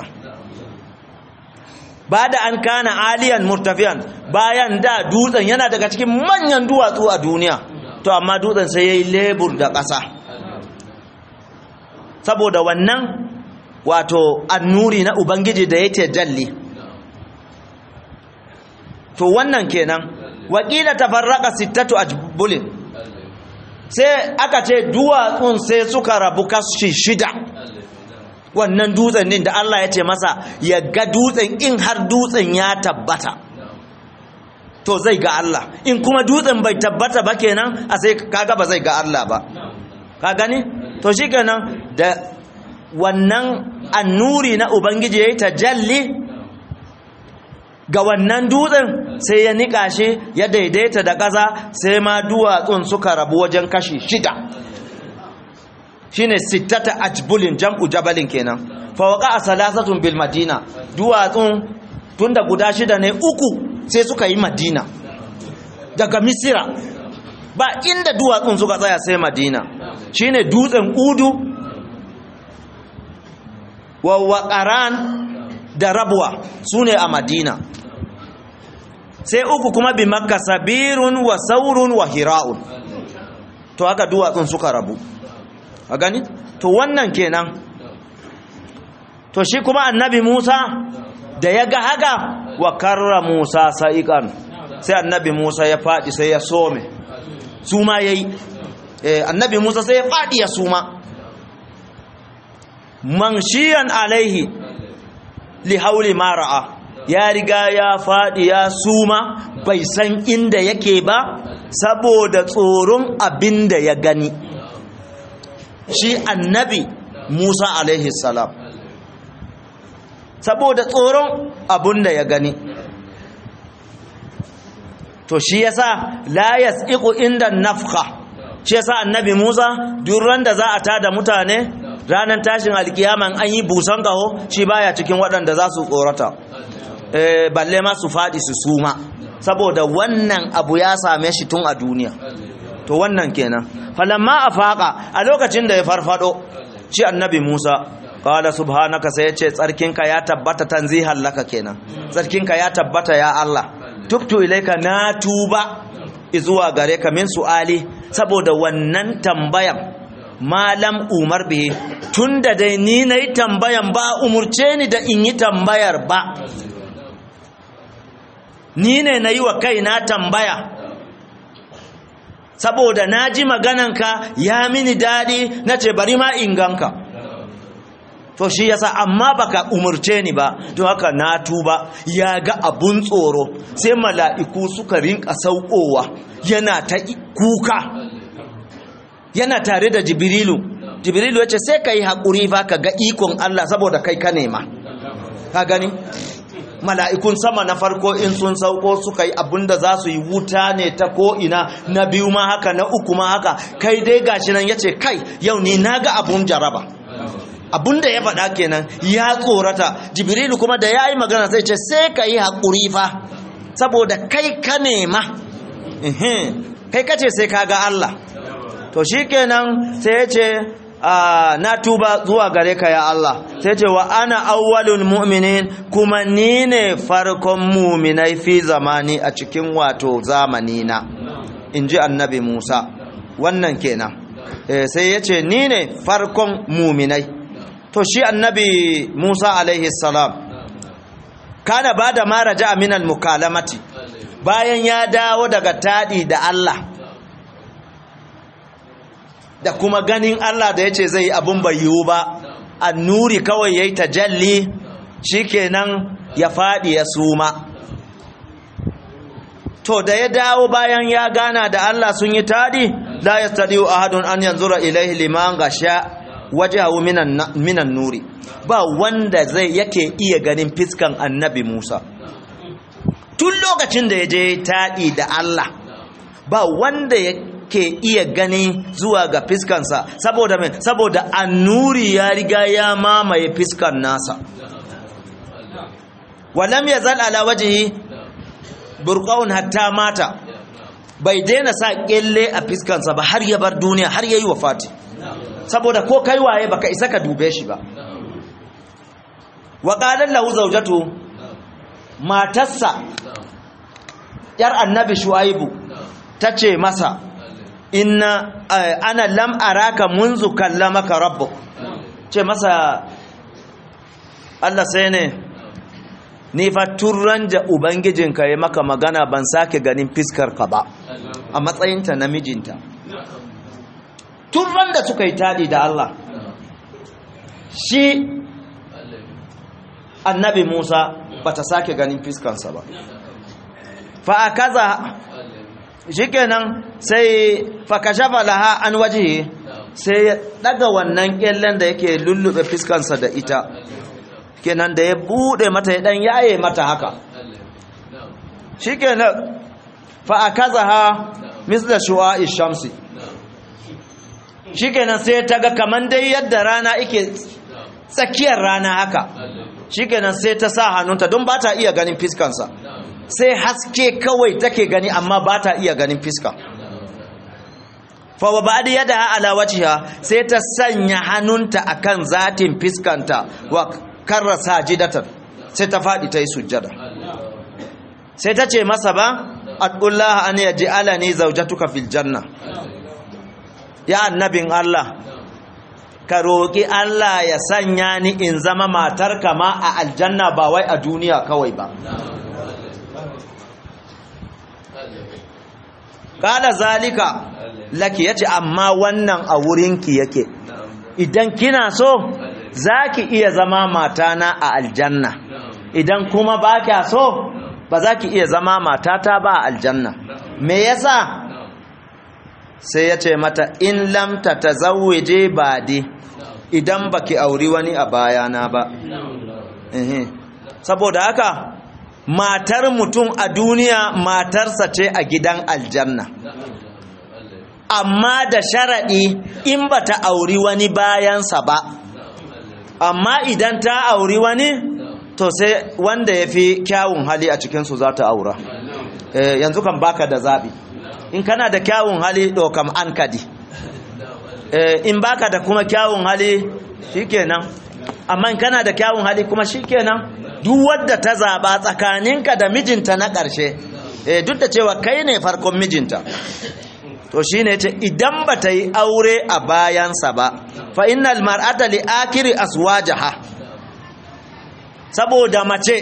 ba da an kana aliyan murtafiyan bayan da dutsen yana daga cikin manyan duwatsu a duniya to amma dutsen sai ya yi lebur da ƙasa saboda wannan wato annuri na ubangiji da ya jalli to wannan kenan wakila tafarraka sittatu ajbulin sai aka ce duwatsun sai suka rabu kashi shida wannan dutsen din da Allah ya ce masa ya ga dutsen in har dutsen ya tabbata to zai ga Allah in kuma dutsen bai tabbata ba kenan a sai kaga ba zai ga Allah ba ka gani to shikenan da wannan annuri na ubangiji yayi tajalli ga wannan dutsen sai ya nika shi ya daidaita da ƙasa sai ma duwatsun suka rabu wajen kashi shida shine sittata ajbulin jam'u jabalin kenan fa waqa salasatun bil madina duwatsun tunda guda shida ne uku sai suka yi madina daga misira ba inda duwatsun suka tsaya sai madina shine dutsen udu wa waqaran da rabuwa su ne a madina sai uku kuma bi makka sabirun wa saurun wa hira'un to haka duwatsun suka rabu a gani to wannan kenan to shi kuma annabi musa da ya ga haka wa karra musa sa'iqan sai annabi musa ya faɗi sai ya some suma yayi eh annabi musa sai ya faɗi ya suma manshiyan alaihi li hauli ma ra'a ya riga ya faɗi ya suma bai san inda yake ba saboda tsoron abin da ya gani shi annabi musa alaihi salam saboda tsoron abin da ya gani to shi yasa la yas'iqu inda nafka shi yasa annabi musa duran da za a tada mutane ranar tashin alkiyaman an yi busan kaho shi baya cikin waɗanda za su tsorata balle ma su faɗi su suma saboda wannan abu ya same shi tun a duniya to wannan kenan falamma a faƙa a lokacin da ya farfado shi annabi musa kawada subhanaka sai ya ce tsarkinka ya tabbata tanzihan laka kenan tsarkinka ya tabbata ya allah tubtu ilaika na tuba izuwa gare ka min su'ali saboda wannan tambayan malam umar bihi tunda dai ni nayi tambayan ba umurce ni da in yi tambayar ba ni ne nayi wa kaina tambaya saboda naji magananka ya mini dadi nace bari ma in ganka to shi yasa amma baka umurce ni ba don haka na tuba ya ga abun tsoro sai mala'iku suka rinka saukowa yana ta kuka yana tare da jibrilu jibrilu yace sai kai hakuri fa ka ga ikon Allah saboda kai ka nema ka gani mala'ikun sama na farko in sun sauko suka yi abinda za su yi wuta ne ta ko'ina na biyu ma haka na uku ma haka kai dai gashi nan yace kai yau ni naga abun jaraba abinda ya faɗa kenan ya tsorata jibrilu kuma da ya yi magana sai ce sai ka yi haƙuri fa saboda kai ka nema kai ka ce sai ka ga Allah to shi kenan sai ya ce na tuba zuwa gare ka ya Allah sai ce wa ana awwalul mu'minin kuma ni ne farkon muminai fi zamani a cikin wato zamani na in ji annabi musa wannan kenan sai ya ce ni ne farkon muminai to shi annabi Musa alaihi salam kana bada ma raja'a min al-mukalamati bayan ya dawo daga tadi da Allah da kuma ganin Allah da yace zai abun bai yiwu ba annuri kawai yayi tajalli shikenan ya fadi ya suma to da ya dawo bayan ya gana da Allah sun yi tadi la yastadiu ahadun an yanzura ilaihi liman gasha wajahu minan minan nuri ba wanda zai yake iya ganin fiskan annabi Musa tun lokacin da ya je taɗi da Allah ba wanda yake iya gani zuwa ga fiskansa saboda mai saboda annuri ya riga ya mamaye fiskan nasa walam yazal ala wajhi burqaun hatta mata bai daina sa kelle a fiskansa ba har ya bar duniya har yayi wafati saboda ko kai waye baka isa ka dube shi ba wa qalan lahu zawjatu matarsa yar annabi shuaibu tace masa inna ana lam araka munzu kallamaka rabbuk ce masa Allah sai ne ni fa turran da ubangijinka ya maka magana ban sake ganin fiskar ka ba a matsayinta namijinta turran da suka yi tadi da Allah shi annabi Musa bata sake ganin fiskansa ba fa akaza shikenan sai fa kashafa laha an waje sai ya daga wannan kyallen da yake lullube fiskansa da ita kenan da ya bude mata ya dan yaye mata haka shikenan fa akazaha misla shu'a'i shamsi shikenan sai ta ga kaman dai yadda rana yake tsakiyar rana haka shikenan sai ta sa hannunta don ba ta iya ganin fiskansa sai haske kawai take gani amma ba ta iya ganin fiska fa wa ba'da yadaha ala wajhiha sai ta sanya hannunta akan zatin fiskanta wa karra sajidatan sai ta fadi ta yi sujjada sai ta ce masa ba adullah an yaj'alani zawjatuka fil janna ya annabin Allah ka roƙi Allah ya sanya ni in zama matarka ma a aljanna ba wai a duniya kawai ba kada zalika laki yace amma wannan a wurinki yake idan kina so zaki iya zama matana a aljanna idan kuma ba kya so ba za ki iya zama matata ba a aljanna me yasa sai ya ce mata in lamta ta zawwaje ba di idan baki auri wani a bayana ba saboda haka matar mutum a duniya matarsa ce a gidan aljanna amma da sharaɗi in ba ta auri wani bayansa ba amma idan ta auri wani to sai wanda ya fi kyawun hali a cikinsu za ta aura yanzu kan baka da zaɓi in kana da kyawun hali ɗaukam an kadi in baka da kuma kyawun hali shikenan amma in kana da kyawun hali kuma shikenan duk wadda ta zaɓa tsakaninka da mijinta na ƙarshe duk da cewa kai ne farkon mijinta to shine ce idan ba ta yi aure a bayansa ba fa innal mar'ata li akiri aswajaha saboda mace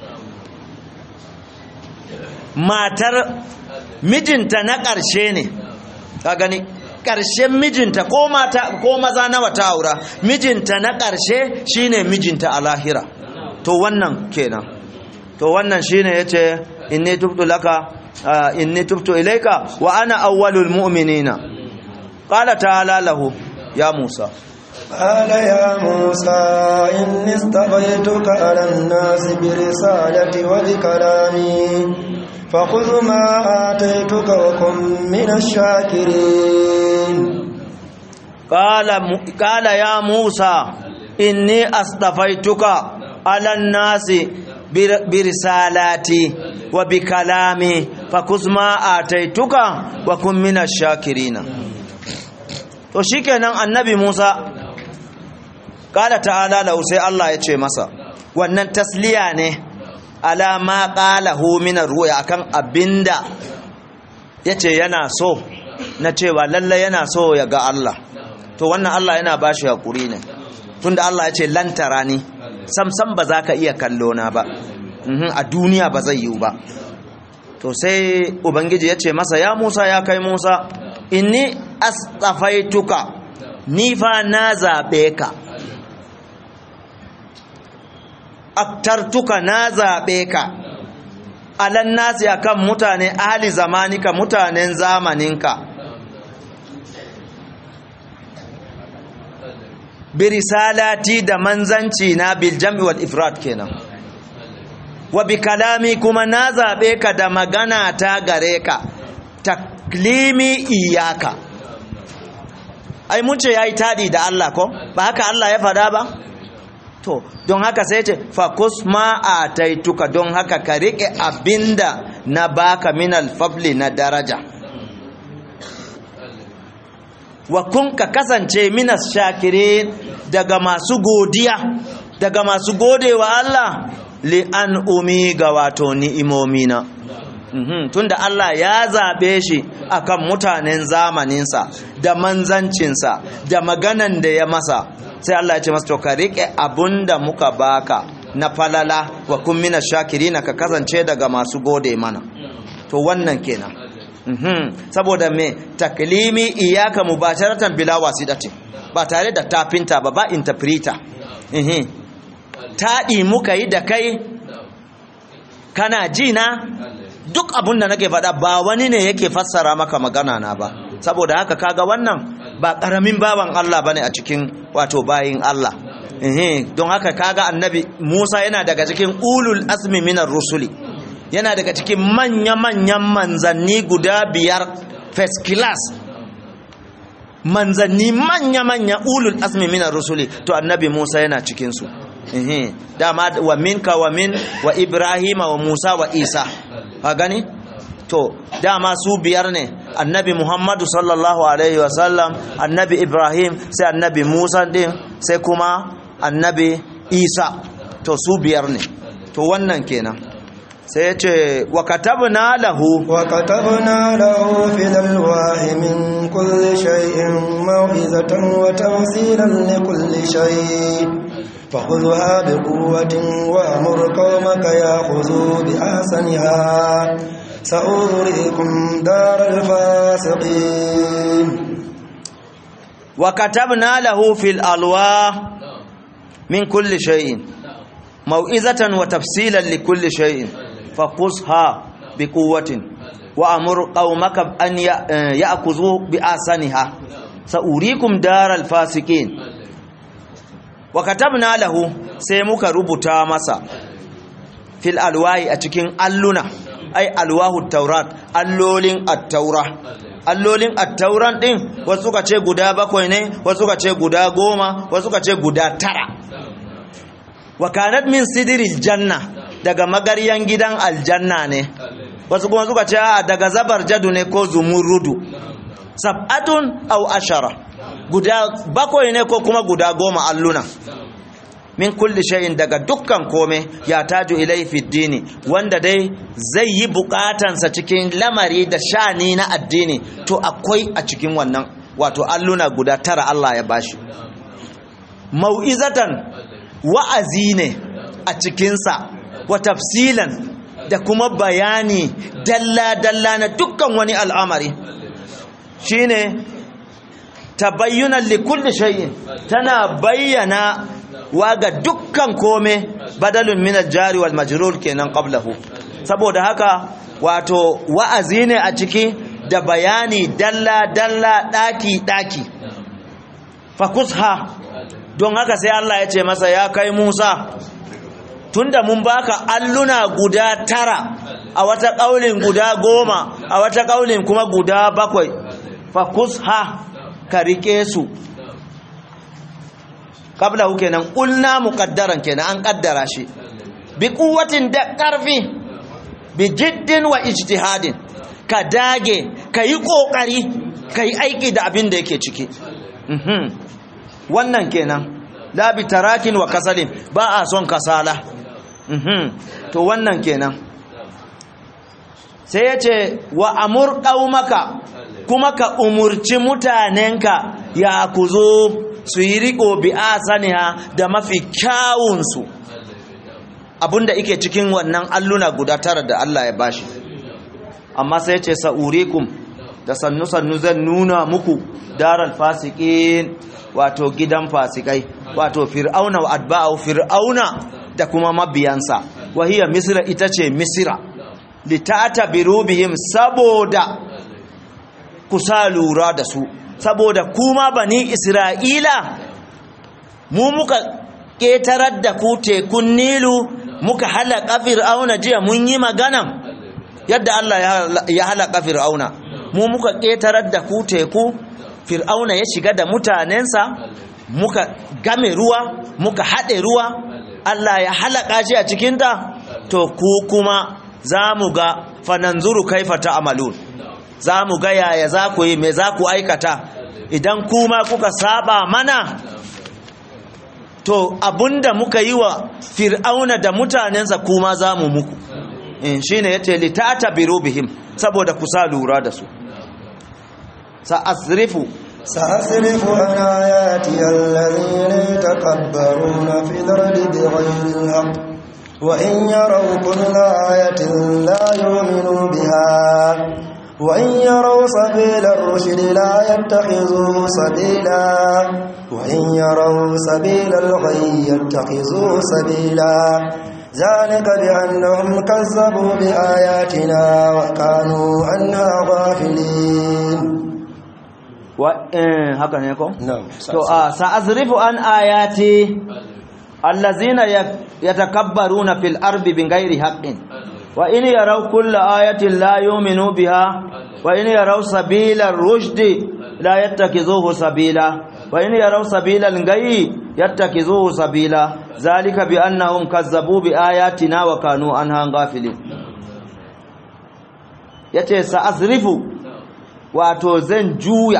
matar mijinta na ƙarshe ne ka gani ƙarshen mijinta ko mata ko maza nawa ta aura mijinta na ƙarshe shine mijinta a lahira to wannan kenan to wannan shine yace inni tubtu laka inni tubtu ilayka wa ana awwalul mu'minina qala ta'ala lahu ya musa قال يا موسى إني اصطفيتك على الناس برسالتي وبكلامي فخذ ما آتيتك وكن من الشاكرين قال قال يا موسى إني اصطفيتك على الناس برسالاتي وبكلامي فخذ ما آتيتك وكن من الشاكرين to shikenan annabi Musa kala ta'ala lahu sai Allah ya ce masa wannan tasliya ne ala ma qalahu min ruya akan abinda yace yana so na cewa lalle yana so ya ga Allah to wannan Allah yana bashi hakuri ne tunda Allah ya ce lan tarani sam sam ba za ka iya kallo na ba a duniya ba zai yiwu ba to sai ubangiji ya ce masa ya Musa ya kai Musa inni astafaituka ni fa na zabe ka aktartuka na zaɓe ka alan nasi akan mutane ahli zamanika mutanen zamaninka birisalati da manzanci na biljam'i wal ifrat kenan wa bi kalami kuma na zaɓe ka da magana ta gare ka taklimi iyaka ai mun ce yayi tadi da Allah ko ba haka Allah ya fada ba to don haka sai ce fakus ma a taituka don haka ka riƙe abinda na baka min alfabli na daraja wa kun ka kasance minas shakirin daga masu godiya daga masu godewa Allah li an umi ga wato ni'imomina Mhm, tunda Allah ya zaɓe shi akan mutanen zamaninsa da manzancinsa da maganan da ya masa sai Allah ya ce masa to ka riƙe abunda muka baka na falala wa kun mina shakirina ka kasance daga masu gode mana to wannan kenan mhm, saboda me taklimi iyaka mubasharatan bila wasidati ba tare da tafinta ba ba interpreter mhm. taɗi muka yi da kai kana ji na duk abin da nake faɗa ba wani ne yake fassara maka magana na ba saboda haka kaga wannan ba ƙaramin baban Allah bane a cikin wato bayin Allah don haka kaga annabi Musa yana daga cikin ulul azmi minar rusuli yana daga cikin manya-manyan manzanni guda biyar first class manzanni manya-manya ulul azmi minar rusuli to annabi Musa yana cikinsu dama wa minka wa min wa ibrahima wa musa wa isa ka gani to dama su biyar ne annabi muhammadu sallallahu alaihi wasallam annabi ibrahim sai annabi musa din sai kuma annabi isa to su biyar ne to wannan kenan sai ya ce wa katabna lahu wa katabna lahu fil alwahi min kulli shay'in maw'izatan wa tafsilan li kulli shay' فخذها بقوة وأمر قومك يأخذوا بأحسنها سأغريكم دار الفاسقين وكتبنا له في الألواح من كل شيء موئزة وتفصيلا لكل شيء فقصها بقوة وأمر قومك أن يأخذوا بأحسنها سأريكم دار الفاسقين وكتبنا له سيمك ربطا مسا في الألواح أتكين ألنا أي ألواه التوراة اللولين التوراة allolin attauran din wasu ka ce guda bakwai ne wasu ka ce guda goma wasu ka ce guda tara wa kanat min sidiril janna daga magaryan gidan aljanna ne wasu kuma suka ce daga zabar jadu ne ko zumurudu sab'atun aw ashara guda bakwai ne ko kuma guda goma alluna min kulli shay'in daga dukkan kome ya taju ilai fi dini wanda dai zai yi bukatansa cikin lamari da shani na addini to akwai a cikin wannan wato alluna guda tara Allah ya bashi mau'izatan wa'azi ne a cikinsa wa tafsilan da kuma bayani dalla-dalla na dukkan wani al'amari shine tabayyunan likulli shay'in tana bayyana wa ga dukkan kome badalun min jari wal majrur kenan qablahu saboda haka wato wa'azi ne a ciki da bayani dalla dalla daki daki fakusha don haka sai Allah ya ce masa ya kai Musa tunda mun baka alluna guda tara a wata kaulin guda goma a wata kaulin kuma guda bakwai fakusha ka rike su qablahu kenan qulna muqaddaran kenan an kaddara shi bi quwwatin da karfi bi jiddin wa ijtihadin ka dage kai kokari kai aiki da abin da yake ciki mhm wannan kenan la bi tarakin wa kasalin ba a son kasala mhm to wannan kenan sai yace wa amur qaumaka kuma ka umurci mutanenka ya kuzo su yi riko bi asaniha da mafi kyawunsu abinda ike cikin wannan alluna guda tara da Allah ya bashi amma sai ce sa'urikum da sannu-sannu zan nuna muku daral fasikin wato gidan fasikai wato fir'auna wa adba'u fir'auna da kuma mabiyansa wahiya misra ita ce misra litata birubihim saboda kusa lura da su saboda kuma bani isra'ila mu muka ƙetarar da ku tekun nilu muka halaka fir'auna jiya mun yi magana yadda Allah ya halaka fir'auna mu muka ƙetarar da ku teku fir'auna ya shiga da mutanensa muka game ruwa muka haɗe ruwa Allah ya halaka shi a cikinta to ku kuma za mu ga fananzuru kaifa ta amalun za mu ga yaya za ku yi me za ku aikata idan kuma kuka saba mana to abunda muka yi wa fir'auna da mutanensa kuma za mu muku in shi ne ya ce litata biro bihim saboda kusa lura da su sa'asrifu سأصرف عن آياتي الذين يتكبرون في الأرض بغير الحق وإن يروا كل آية لا يؤمنوا بها وإن يروا سبيل الرشد لا يتخذوا سبيلا وإن يروا سبيل الغي يتخذوا سبيلا ذلك بأنهم كذبوا بآياتنا وكانوا عنها غافلين haka ne ko? نعم to a sa'azrifu an ayati allazina yatakabbaruna fil ardi bighairi haqqin wa in yaraw kulla ayatin la yu'minu biha wa in yaraw sabila ar-rushd la yattakizuhu sabila wa in yaraw sabila al-ghayy yattakizuhu sabila zalika bi annahum kazzabu bi ayatina wa kanu anha ghafilin yace sa'azrifu wato zan juya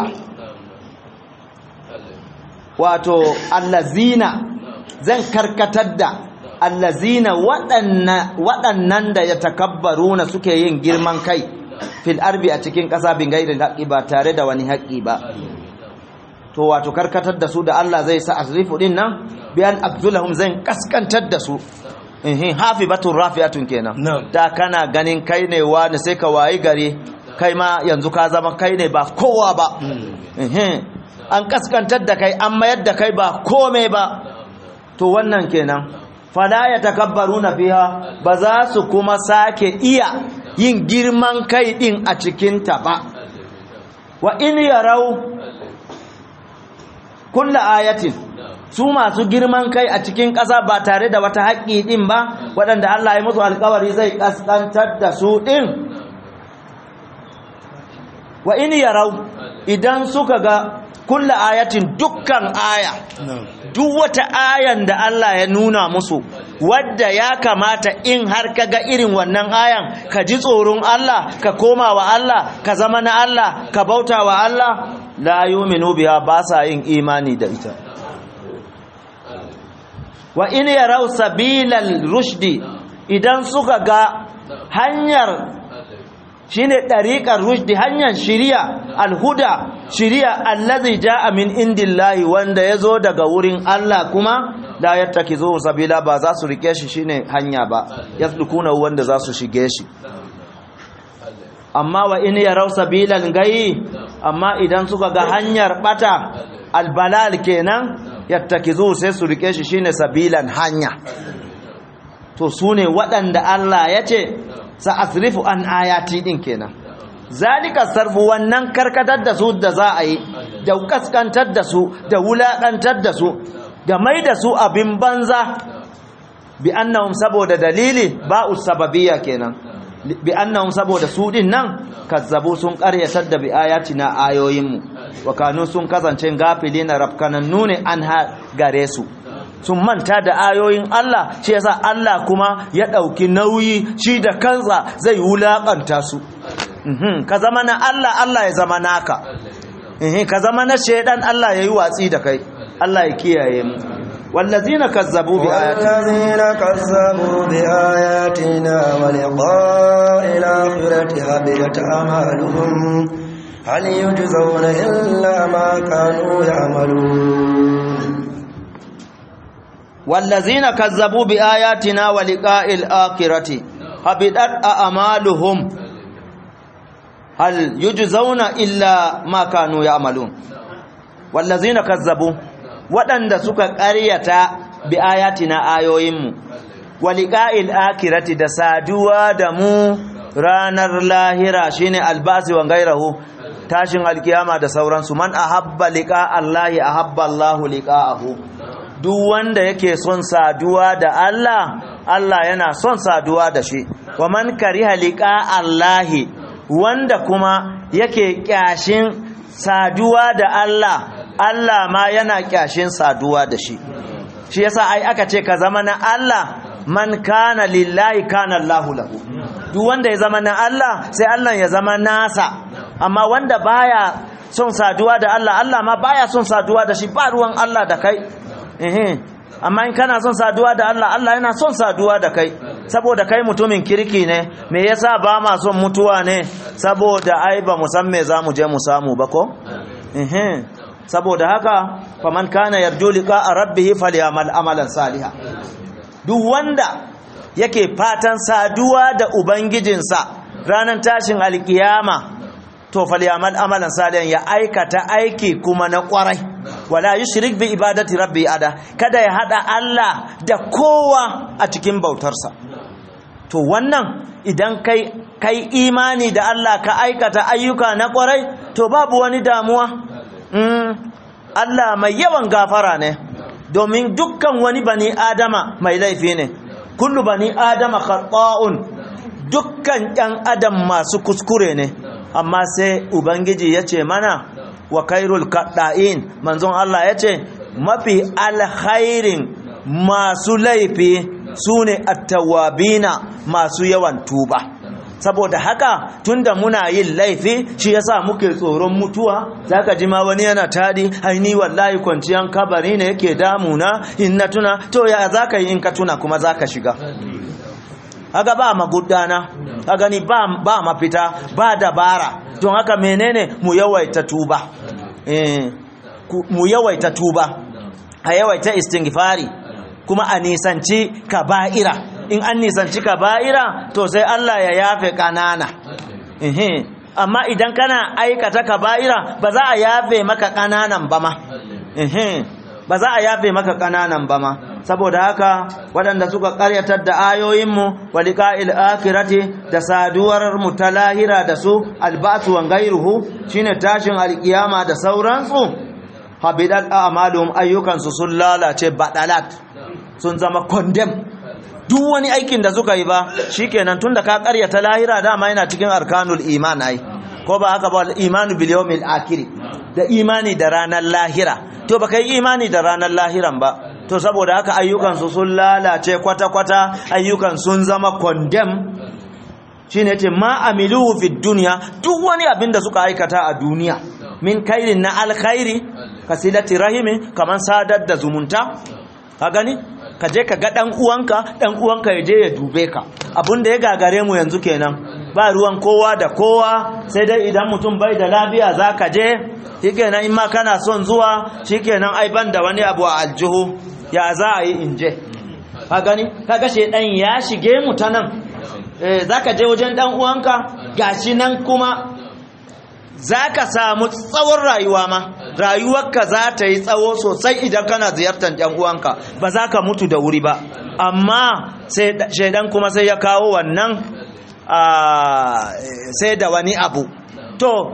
wato allazina zan karkatar da allazina waɗannan da ya takabbaruna suke yin girman kai fil arbi a cikin ƙasa bin gairin haƙi ba tare da wani haƙi ba to wato karkatar da su da Allah zai sa asrifu din nan biyan abdulahum zan kaskantar da su ehin hafibatun rafi'atun kenan Na'am. da kana ganin kai ne wani sai ka wayi gari kai ma yanzu ka zama kai ne ba kowa ba ehin an kaskantar da kai an mayar da kai ba kome ba to wannan kenan fala ya takabbaruna fiha ba za su kuma sake iya yin girman kai din a cikin ta ba wa in yarau kulla ayatin su masu girman kai a cikin ƙasa ba tare da wata haƙƙi ɗin ba waɗanda Allah ya musu alƙawari zai ƙasƙantar da su ɗin wa in yarau idan suka ga kulla ayatin dukkan aya duk wata ayan da Allah ya nuna musu wadda ya kamata in har ka ga irin wannan ayan ka ji tsoron Allah ka koma wa Allah ka zama na Allah ka bauta wa Allah la yu'minu biha ba sa yin imani da ita wa in yarau sabilal rushdi idan suka ga hanyar shine dariqar rushdi hanyar shiriya alhuda shiriya allazi jaa min indillahi wanda yazo daga wurin Allah kuma la yattakizu sabila ba za su rike shi shine hanya ba yasdukuna wanda za su shige shi amma wa in yarau sabilan gayi amma idan suka ga hanyar bata albalal kenan yattakizu sai su rike shi shine sabilan hanya to sune waɗanda Allah ya ce sa'asrifu an ayati din kenan zalika sarfu wannan karkatar da su da za a yi da kaskantar da su da wulakantar da su da mai da su abin banza bi annahum saboda dalili ba'u sababiyya kenan bi annahum saboda su din nan kazzabu sun karyatar da bi ayatina ayoyinmu wa kanu sun kasance gafilina rafkanannu ne an ha gare su sun manta da ayoyin Allah shi yasa Allah kuma ya ɗauki nauyi shi da kansa zai wulaƙanta su Mhm, ka zama na Allah Allah ya zama naka Mhm, ka zama na shaidan Allah ya yi watsi da kai Allah ya kiyaye mu wallazina kazzabu bi ayatina والذين كذبوا بآياتنا ولقاء الآخرة هبطت أعمالهم هل يجزون إلا ما كانوا يعملون wallazina kazzabu bi ayatina wa liqa'il akhirati habidat a'maluhum hal yujzauna illa ma kanu ya'malun wallazina kazzabu waɗanda suka ƙaryata bi ayatina ayoyinmu wa liqa'il akhirati da saduwa da mu ranar lahira shine albasi wa gairahu tashin alkiyama da sauransu man ahabba liqa Allahi ahabba Allahu liqa'ahu duk wanda yake son saduwa da Allah Allah yana son saduwa da shi wa man kariha liqa Allahi wanda kuma yake kyashin saduwa da Allah Allah ma yana kyashin saduwa da shi shi yasa ai aka ce ka zama na Allah man kana lillahi kana Allahu lahu duk wanda ya zama na Allah sai Allah ya zama nasa amma wanda baya son saduwa da Allah Allah ma baya son saduwa da shi ba ruwan Allah da kai ehe amma in kana son saduwa da Allah Allah yana son saduwa da kai saboda kai mutumin kirki ne me yasa ba ma son mutuwa ne saboda ai ba mu san me zamu je mu samu ba ko ehe saboda haka faman kana yarju liqa rabbih falyamal amalan salihan duk wanda yake fatan saduwa da ubangijinsa ranar tashin alkiyama to falyamal amalan salihan ya aikata aiki kuma na kwarai wala yushrik bi ibadati rabbi ada kada ya hada Allah da kowa a cikin bautarsa to wannan idan kai kai imani da Allah ka aikata ayyuka na kwarai to babu wani damuwa mm, Allah mai yawan gafara ne domin dukkan wani bani adama mai laifi ne kullu bani adama khata'un dukkan ɗan adam masu kuskure ne amma sai ubangiji ya ce mana wa kairul kaɗa'in manzon Allah ya ce mafi alkhairin masu laifi su ne attawabina masu yawan tuba saboda haka tunda muna yin laifi shi yasa muke tsoron mutuwa zaka ji ma wani yana tadi ai ni wallahi kwanciyan kabari ne yake damuna in na tuna to ya zaka yi in ka tuna kuma zaka shiga haka ba magudana ka gani ba ba mafita ba dabara don haka menene mu yawaita tuba eh mu yawaita tuba a yawaita istighfari kuma a nisanci kaba'ira in an nisanci kaba'ira to sai Allah ya yafe kanana amma idan kana aikata kaba'ira ba za a yafe maka kananan ba ma ba za a yafe maka kananan ba ma saboda haka waɗanda suka ƙaryatar da ayoyinmu wa liqa'il akhirati da saduwar mu ta lahira da su alba'su wa ghayruhu shine tashin alkiyama da sauransu habidat a'malum ayyukansu sun lalace badalat sun zama condemn duk wani aikin da suka yi ba shikenan tunda ka ƙaryata lahira dama yana cikin arkanul iman ai ko ba haka ba imanu bil yawmil akhir da imani da ranar lahira to baka yi imani da ranar lahiran ba to saboda haka ayyukansu sun lalace kwata-kwata ayyukan sun zama condemn shine yace ma amiluhu fid dunya duk wani abin da suka aikata a duniya min kairin na alkhairi kasilati rahimi kaman sadar da zumunta ka gani ka je ka ga dan uwanka dan uwanka ya je ya dube ka abin da ya gagare mu yanzu kenan ba ruwan kowa da kowa sai dai idan mutum bai da lafiya zaka je shikenan in ma kana son zuwa shikenan ai ban da wani abu a aljihu ya za a yi in je ka gani kaga shedan ya shige mu ta nan eh zaka je wajen dan uwanka gashi nan kuma zaka samu tsawon rayuwa ma rayuwarka za ta yi tsawo sosai idan kana ziyartar dan uwanka ba za ka mutu da wuri ba amma sai shedan kuma sai ya kawo wannan sai da wani abu to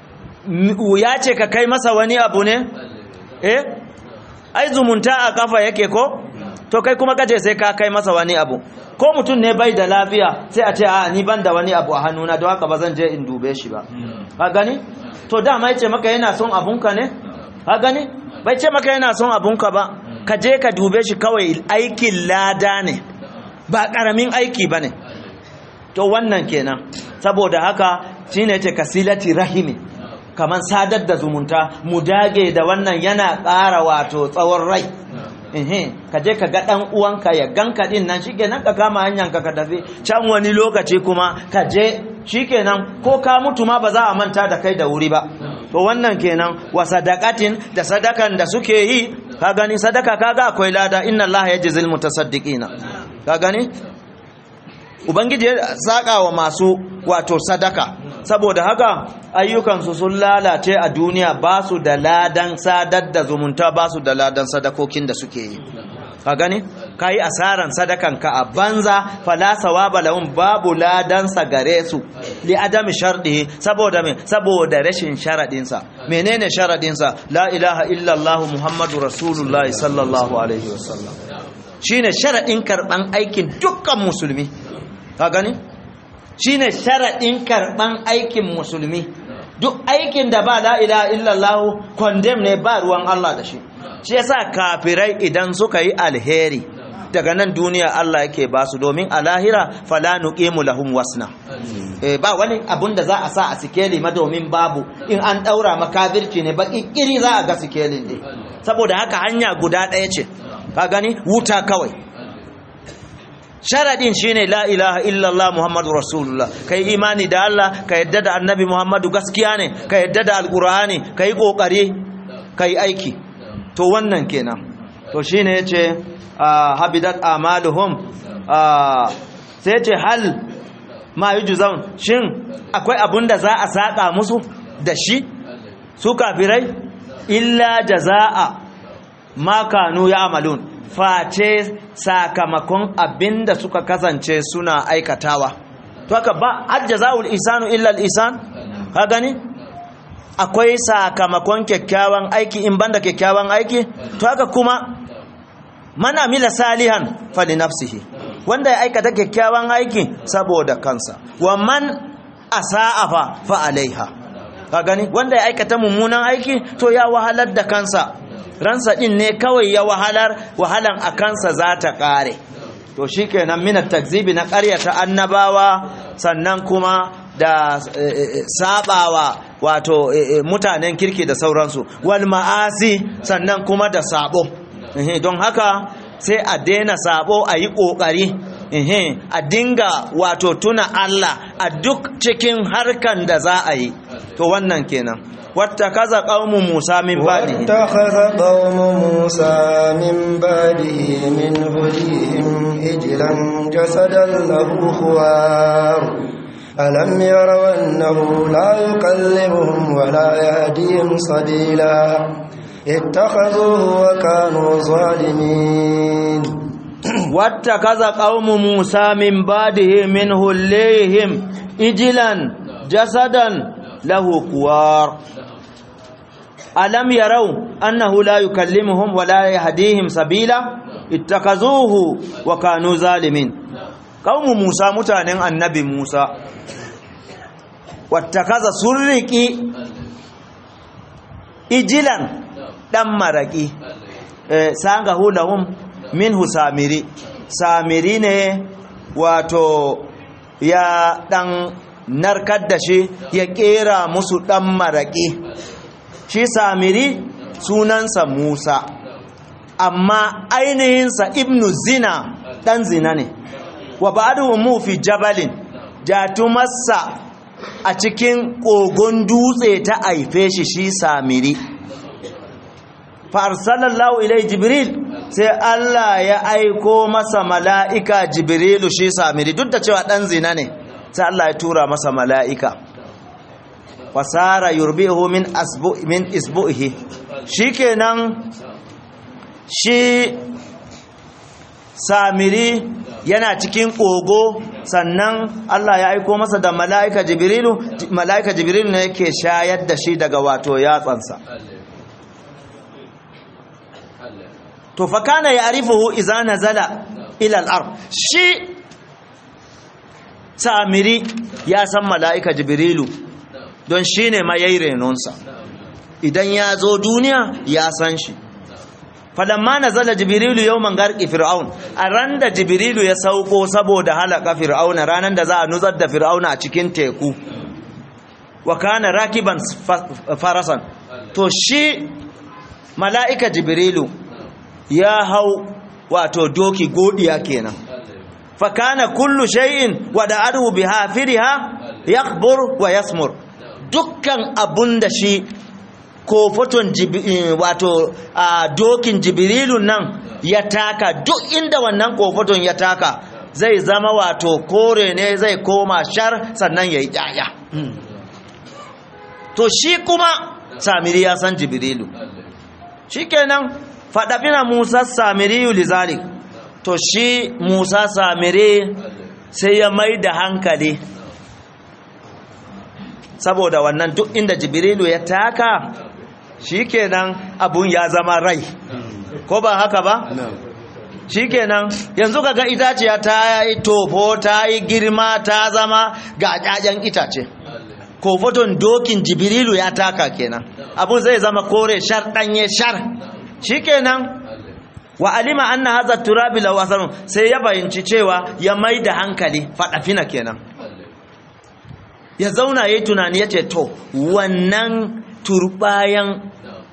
ya ce ka kai masa wani abu ne eh ai zumunta a kafa yake ko to kai kuma kace sai ka kai masa wani abu ko mutum ne bai da lafiya sai a ce a ni ban da wani abu a hannuna don haka ba zan je in dube shi ba ka gani to dama yace maka yana son abunka ne ka gani bai ce maka yana son abunka ba ka je ka dube shi kawai aikin lada ne ba karamin aiki bane to wannan kenan saboda haka shine yace kasilati rahimi kaman sadar da zumunta mu dage da wannan yana ƙara wato tsawon rai ehe ka je ka ga dan uwanka ya ganka din nan shikenan ka kama hanyar ka ka tafi can wani lokaci kuma ka je shikenan ko ka mutu ma ba za a manta da kai da wuri ba to wannan kenan wa sadaqatin da sadakan da suke yi ka gani sadaka kaga akwai lada inna allaha yajzil mutasaddiqina ka gani ubangiji ya saka wa masu wato sadaka saboda haka ayyukansu sun lalace a duniya ba su da ladan sadar da zumunta ba su da ladan sadakokin da suke yi ka gani ka yi asaran sadakanka a banza falasawa balawun babu ladansa gare su li adami sharɗi saboda me saboda rashin sharaɗinsa menene sharaɗinsa la ilaha illallah muhammadu rasulullahi sallallahu alaihi wasallam shine sharaɗin karɓan aikin dukkan musulmi ka gani shine sharaɗin karɓan aikin musulmi duk aikin da ba la ilaha illallah condemn ne ba ruwan Allah da shi shi yasa kafirai idan suka yi alheri daga nan duniya Allah yake ba su domin a lahira fala nuqimu lahum wasna eh ba wani abun da za a sa a sikeli ma domin babu in an daura makafirci ne ba kiri za a ga sikelin ne saboda haka hanya guda ɗaya ce ka gani wuta kawai sharadin shine la ilaha illallah muhammadu rasulullah kai imani da Allah ka yadda da annabi muhammadu gaskiya ne ka yadda da alqur'ani kai kokari kai aiki to wannan kenan to shine yace habidat amaluhum sai yace hal ma yujzaun shin akwai abunda za a saka musu da shi su kafirai illa jazaa ma kanu ya'malun face sakamakon abinda suka kasance suna aikatawa to haka ba ajjazaul isanu illa al-isan ka gani akwai sakamakon kyakkyawan aiki in banda kyakkyawan aiki to haka kuma man amila salihan fali nafsihi wanda ya aikata kyakkyawan aiki saboda kansa wa man asa'a fa fa alaiha ka gani wanda ya aikata mummunan aiki to ya wahalar da kansa ransa din ne kawai ya wahalar wahalan a kansa za ta kare to shikenan minat takzibi na ƙaryata annabawa sannan kuma da sabawa wato mutanen kirki da sauransu wal ma'asi sannan kuma da sabo don haka sai a daina sabo a yi ƙoƙari a dinga wato tuna Allah a duk cikin harkan da za a yi to wannan kenan wattakaza qaumu Musa min ba'dihi واتخذ قوم موسى من بعده من هديهم إجلا جسدا له خوار ألم يروا أنه لا يكلمهم ولا يهديهم سبيلا اتخذوه وكانوا ظالمين wattakaza qaumu Musa min ba'dihi min hullihim ijlan jasadan lahu kuwar alam yarau annahu la yukallimuhum wa la yahdihim sabila ittakazuhu wa kanu zalimin qaumu Musa mutanen annabi Musa wattakaza surriki ijilan dan maraki eh, sanga hulahum minhu samiri samiri ne wato ya dan narkar da shi ya kera musu dan maraki shi samiri sunansa musa amma ainihinsa ibnu zina dan zina ne wa ba'duhum fi jabalin jatumarsa a cikin kogon dutse ta aife shi shi samiri farsalallahu ilai jibril sai Allah ya aiko masa mala'ika jibrilu shi samiri duk da cewa ɗan zina ne sai Allah ya tura masa mala'ika fasara yurbihu min asbu min isbu'ihi shikenan shi samiri yana cikin kogo sannan Allah ya aiko masa da mala'ika jibrilu mala'ika jibrilu ne yake shayar da shi daga wato yatsansa to fa kana ya'rifuhu idza nazala ila al-ard shi samiri ya san mala'ika jibrilu don shine ma yayi renonsa idan ya zo duniya ya san shi falamma nazala jibrilu yawman garqi fir'aun a ran da jibrilu ya sauko saboda halaka fir'auna ranan da za a nuzar da fir'auna a cikin teku wa kana rakiban farasan to shi mala'ika jibrilu ya hau wato doki godiya kenan fa kana kullu shay'in wada'ahu biha firiha yakbur wa yasmur dukkan abunda shi ko foton wato a dokin jibrilun nan ya taka duk inda wannan kofoton ya taka zai zama wato kore ne zai koma shar sannan ya yi ɗaya to shi kuma samiri ya san jibrilu shi kenan faɗaɓina musa samiriyu lizalik to shi musa samiri sai ya mai da hankali saboda wannan duk inda jibrilu ya taka shikenan abun ya zama rai ko ba haka ba shikenan yanzu kaga itaciya ta yi tofo ta yi girma ta zama ga ƴaƴan itace ko foton dokin jibrilu ya taka kenan abun zai zama kore shar danye shar shikenan wa alima anna hadha turabi law asarun sai ya bayyanci cewa ya mai da hankali fadafina kenan ya zauna yayi tunani yace to wannan turbayan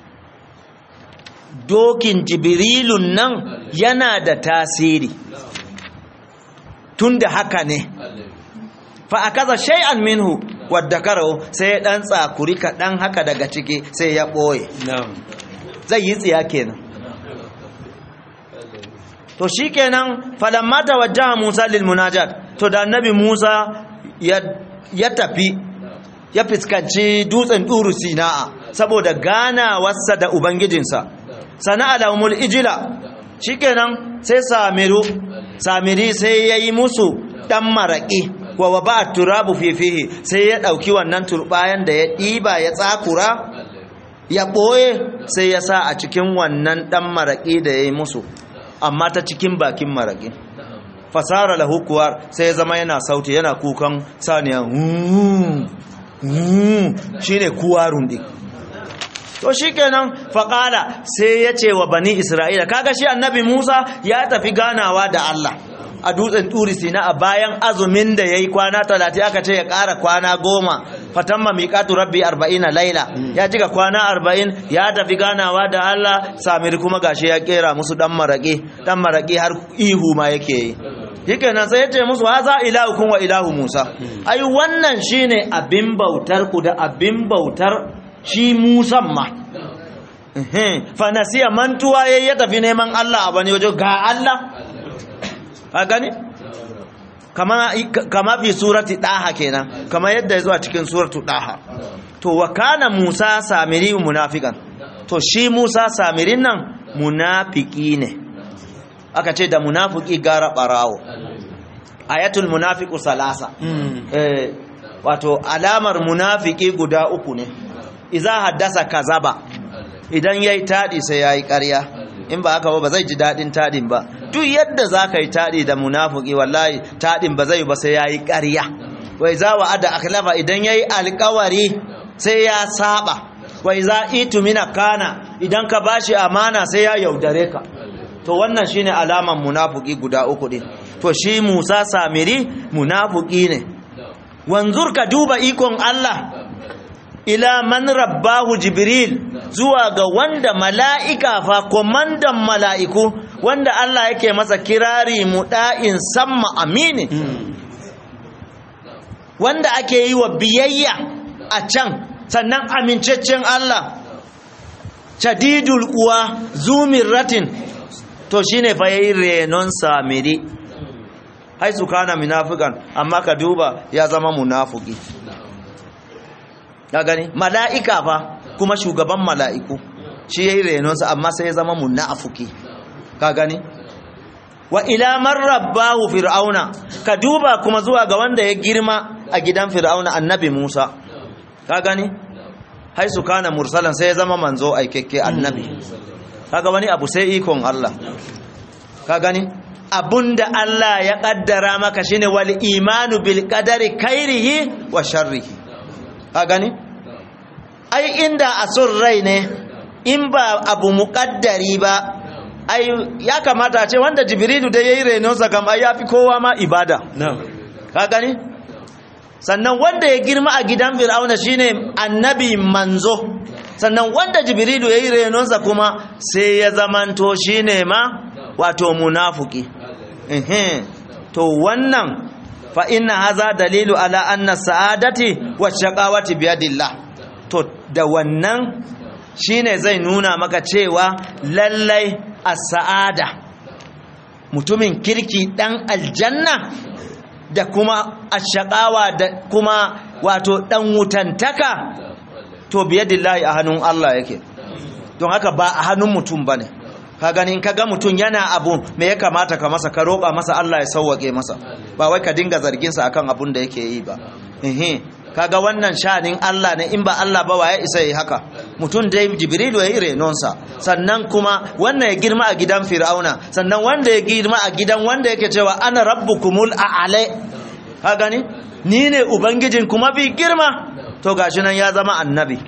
dokin jibrilun nan yana da tasiri tunda haka ne fa akaza shay'an minhu wadda karo sai ya dan tsakuri kaɗan haka daga ciki sai ya ɓoye zai yi tsiya kenan to shi kenan falamma tawajjaha musa lil munajat to da annabi musa ya tafi ya fuskanci dutsen ɗuru sina'a saboda ganawarsa da ubangijinsa sana'a da umul ijila shikenan sai samiru samiri sai ya yi musu ɗan maraƙi wa wa ba turabu fifihi sai ya ɗauki wannan turbayan da ya ɗiba ya tsakura ya ɓoye sai ya sa a cikin wannan ɗan maraƙi da ya yi musu amma ta cikin bakin maraƙi fasara lahukuwar sai ya zama yana sauti yana kukan saniya shi ne kuwarun ɗin to shi kenan faƙala sai ya ce wa bani isra'ila kaga shi annabi musa ya tafi ganawa da allah a dutsen turi sina a bayan azumin da ya yi kwana talatin aka ce ya ƙara kwana goma fatan mamiƙatu rabbi arba'in a laila ya cika kwana arba'in ya tafi ganawa da allah samir kuma gashi ya ƙera musu ɗan maraƙi ɗan maraƙi har ihu ma yake yi yake nan sai ya ce musu haza ilahu kun wa ilahu musa ai wannan shine abin bautar ku da abin bautar shi musan ma fanasiya mantuwa ya ya tafi neman Allah a wani waje ga Allah a gani kama fi surati daha kenan kama yadda ya zuwa cikin suratu daha to wa kana musa samiri munafikan to shi musa samirin nan munafiki ne aka ce da munafiki gara barawo ayatul munafiku salasa eh wato alamar munafiki guda uku ne iza haddasa kazaba idan yayi tadi sai yayi ƙarya in ba haka ba ba zai ji dadin tadin ba duk yadda zaka yi tadi da munafiki wallahi tadin ba zai ba sai yayi ƙarya wai za wa ada akhlafa idan yayi alƙawari sai ya saba wai za itu mina kana idan ka bashi amana sai ya yaudare ka to wannan shine alaman munafiki guda uku din to shi Musa Samiri munafiki ne wanzur ka duba ikon Allah ila man rabbahu jibril zuwa ga wanda mala'ika fa komandan mala'iku wanda Allah yake masa kirari muda'in samma amini wanda ake yi wa biyayya a can sannan amincaccen Allah shadidul kuwa ratin to shine fa yayi renon samiri hai su kana munafikan amma ka duba ya zama munafiki ka gani mala'ika fa kuma shugaban mala'iku shi yayi renonsa amma sai ya zama munafiki ka gani wa ila man rabbahu fir'auna ka duba kuma zuwa ga wanda ya girma a gidan fir'auna annabi Musa ka gani hai su kana mursalan sai ya zama manzo aikekke annabi kaga wani abu sai ikon Allah ka gani abunda Allah ya kaddara maka shine wal imanu bil qadari khairihi wa sharrihi ka gani ai inda a son rai ne in ba abu muqaddari ba ai ya kamata ce wanda jibrilu da yayi renonsa kam ai yafi kowa ma ibada ka gani sannan wanda ya girma a gidan fir'auna shine annabi manzo sannan wanda jibrilu yayi renonsa kuma sai ya zamanto shine ma wato munafiki ehe to wannan fa inna haza dalilu ala anna sa'adati wa shaqawati biyadillah to da wannan shine zai nuna maka cewa lallai as-sa'ada mutumin kirki dan aljanna da kuma ashaqawa da kuma wato dan wutantaka to biyadillahi a hannun Allah yake don haka ba a hannun mutum bane ka gani in kaga mutum yana abu me ya kamata ka masa ka roƙa masa Allah ya sauwake masa ba wai ka dinga zargin sa akan abun da yake yi ba eh kaga wannan shanin Allah ne in ba Allah ba waye isa yi haka mutum dai Jibrilu ya yi renonsa sannan kuma wannan ya girma a gidan Fir'auna sannan wanda ya girma a gidan wanda yake cewa ana rabbukumul a'ala ka gani ni ne ubangijin kuma bi girma to gashi nan ya zama annabi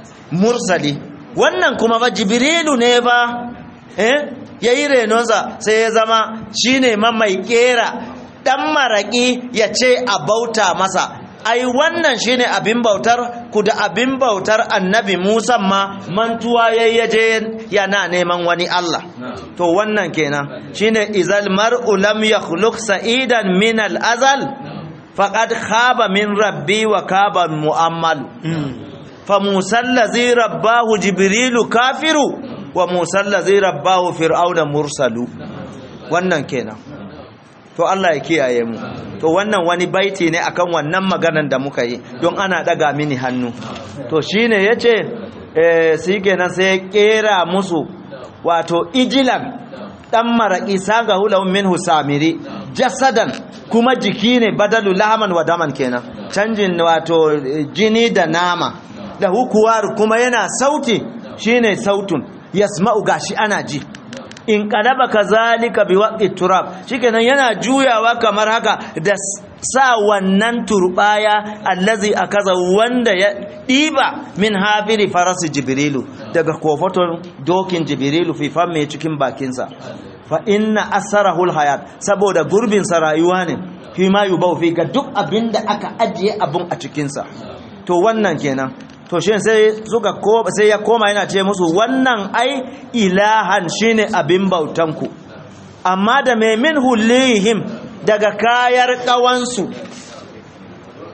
mursali wannan kuma ba Jibrilu ne ba eh yayi renonsa sai ya zama shine ma mai kera dan maraki ya ce a bauta masa ai wannan shine abin bautar ku da abin bautar annabi Musa ma mantuwa yayyaje yana neman wani Allah to wannan kenan shine izal mar'u lam yakhluq sa'idan min al-azal faqad khaba min rabbi wa kaba mu'ammal fa Musa allazi rabbahu jibrilu kafiru wa Musa allazi rabbahu fir'auna mursalu wannan kenan to Allah ya kiyaye mu to wannan wani baiti ne akan wannan maganan da muka yi don ana daga mini hannu to shine yace eh shi kenan sai ya kera musu wato ijilan dan maraki saga hulahum minhu samiri jasadan kuma jiki ne badalu lahaman wa daman kenan canjin wato jini da nama da hukuwar kuma yana sauti shine sautun yasma'u gashi ana ji in kadaba kazalika bi waqti turab shikenan yana juyawa kamar haka da sa wannan turbaya allazi akaza wanda ya diba min hafiri farasi jibrilu daga kofaton dokin jibrilu fi famme cikin bakinsa fa inna asarahul hayat saboda gurbin sa rayuwa ne fi ma yubau fi ga duk abinda aka ajiye abun a cikin sa to wannan kenan to shi sai suka ko sai ya koma yana ce musu wannan ai ilahan shine abin bautanku amma da mai min hulihim daga kayar kawansu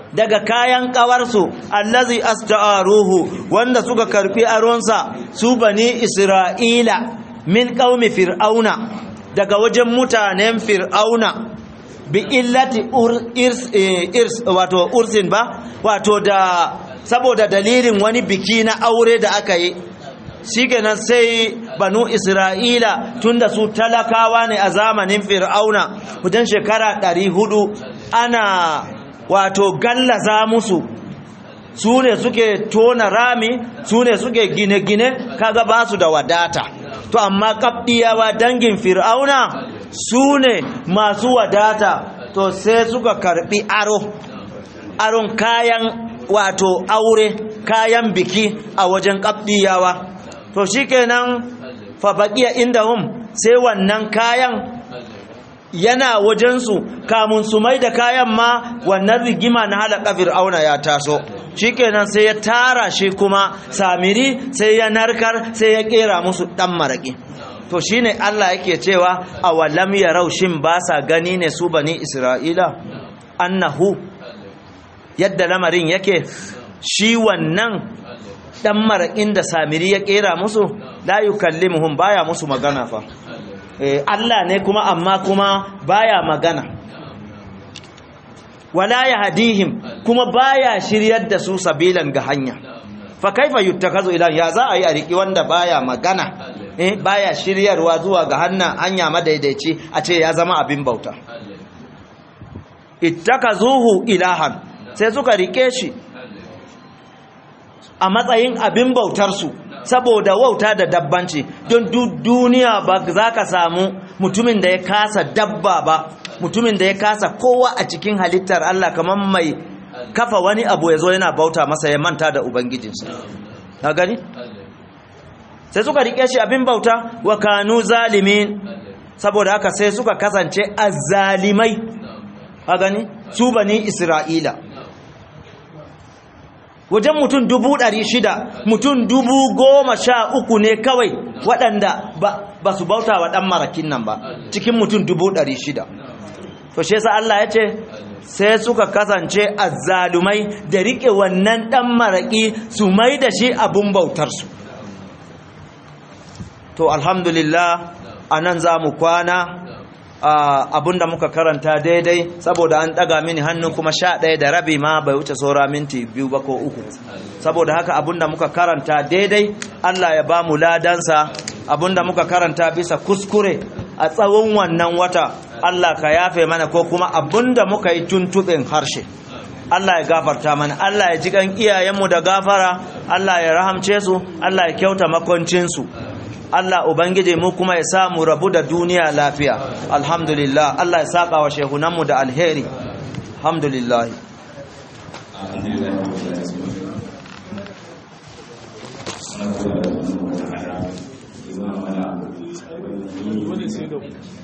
daga kayan kawarsu allazi asta'aruhu wanda suka karfi aronsa su bani isra'ila min qaumi fir'auna daga wajen mutanen fir'auna bi illati ur, irs, eh, irs wato ursin ba wato da saboda dalilin wani biki na aure da aka yi shikenan sai banu isra'ila tunda su talakawa ne a zamanin fir'auna wajen shekara 400 ana wato gallaza musu su ne suke tona rami su ne suke gine-gine kaga ba su da wadata to amma kabdiyawa dangin fir'auna su ne masu wadata to sai suka karbi aro aron kayan wato aure kayan biki a wajen kabdiyawa to shikenan fa baqiya indahum sai wannan kayan yana wajensu kamun su mai da kayan ma wannan rigima na halaka fir'auna ya taso shikenan sai ya tara shi kuma samiri sai ya narkar sai ya kera musu dan maraki to shine Allah yake cewa awalam yarau shin ba sa gani ne su bani Isra'ila annahu yadda lamarin yake shi wannan dan marakin da samiri ya kera musu la yukallimuhum baya musu magana fa eh Allah ne kuma amma kuma baya magana wala yahdihim kuma baya shiryar da su sabilan ga hanya fa kaifa yuttakazu ilan ya za a yi a riki wanda baya magana eh baya shiryarwa zuwa ga hanna hanya madaidaici a ce ya zama abin bauta ittakazuhu ilahan sai suka rike shi a matsayin abin bautarsu saboda wauta da dabbanci don duniya ba za ka samu mutumin da ya kasa dabba ba mutumin da ya kasa kowa a cikin halittar Allah kamar mai kafa wani abu ya zo yana bauta masa ya manta da ubangijinsa na gani sai suka rike shi abin bauta wa kanu zalimin saboda haka sai suka kasance azzalimai a gani su bani isra'ila wajen mutum dubu ɗari shida mutum dubu goma sha uku ne kawai waɗanda ba su bauta wa ɗan marakin nan ba cikin mutum dubu ɗari shida to shi yasa Allah ya ce sai suka kasance azzalumai da riƙe wannan ɗan maraƙi su mai da shi abin bautarsu to alhamdulillah a nan za mu kwana abinda muka karanta daidai saboda an daga mini hannu kuma sha ɗaya da rabi ma bai wuce saura minti biyu ba ko uku saboda haka abinda muka karanta daidai Allah ya ba mu ladansa abinda muka karanta bisa kuskure a tsawon wannan wata Allah ka yafe mana ko kuma abinda muka yi tuntuɓin harshe Allah ya gafarta mana Allah ya ji kan iyayenmu da gafara Allah ya rahamce su Allah ya kyauta makoncinsu Allah Ubangiji mu kuma ya samu rabu da duniya lafiya alhamdulillah Allah ya saka wa shehunanmu da alheri alhamdulillah Wani sai da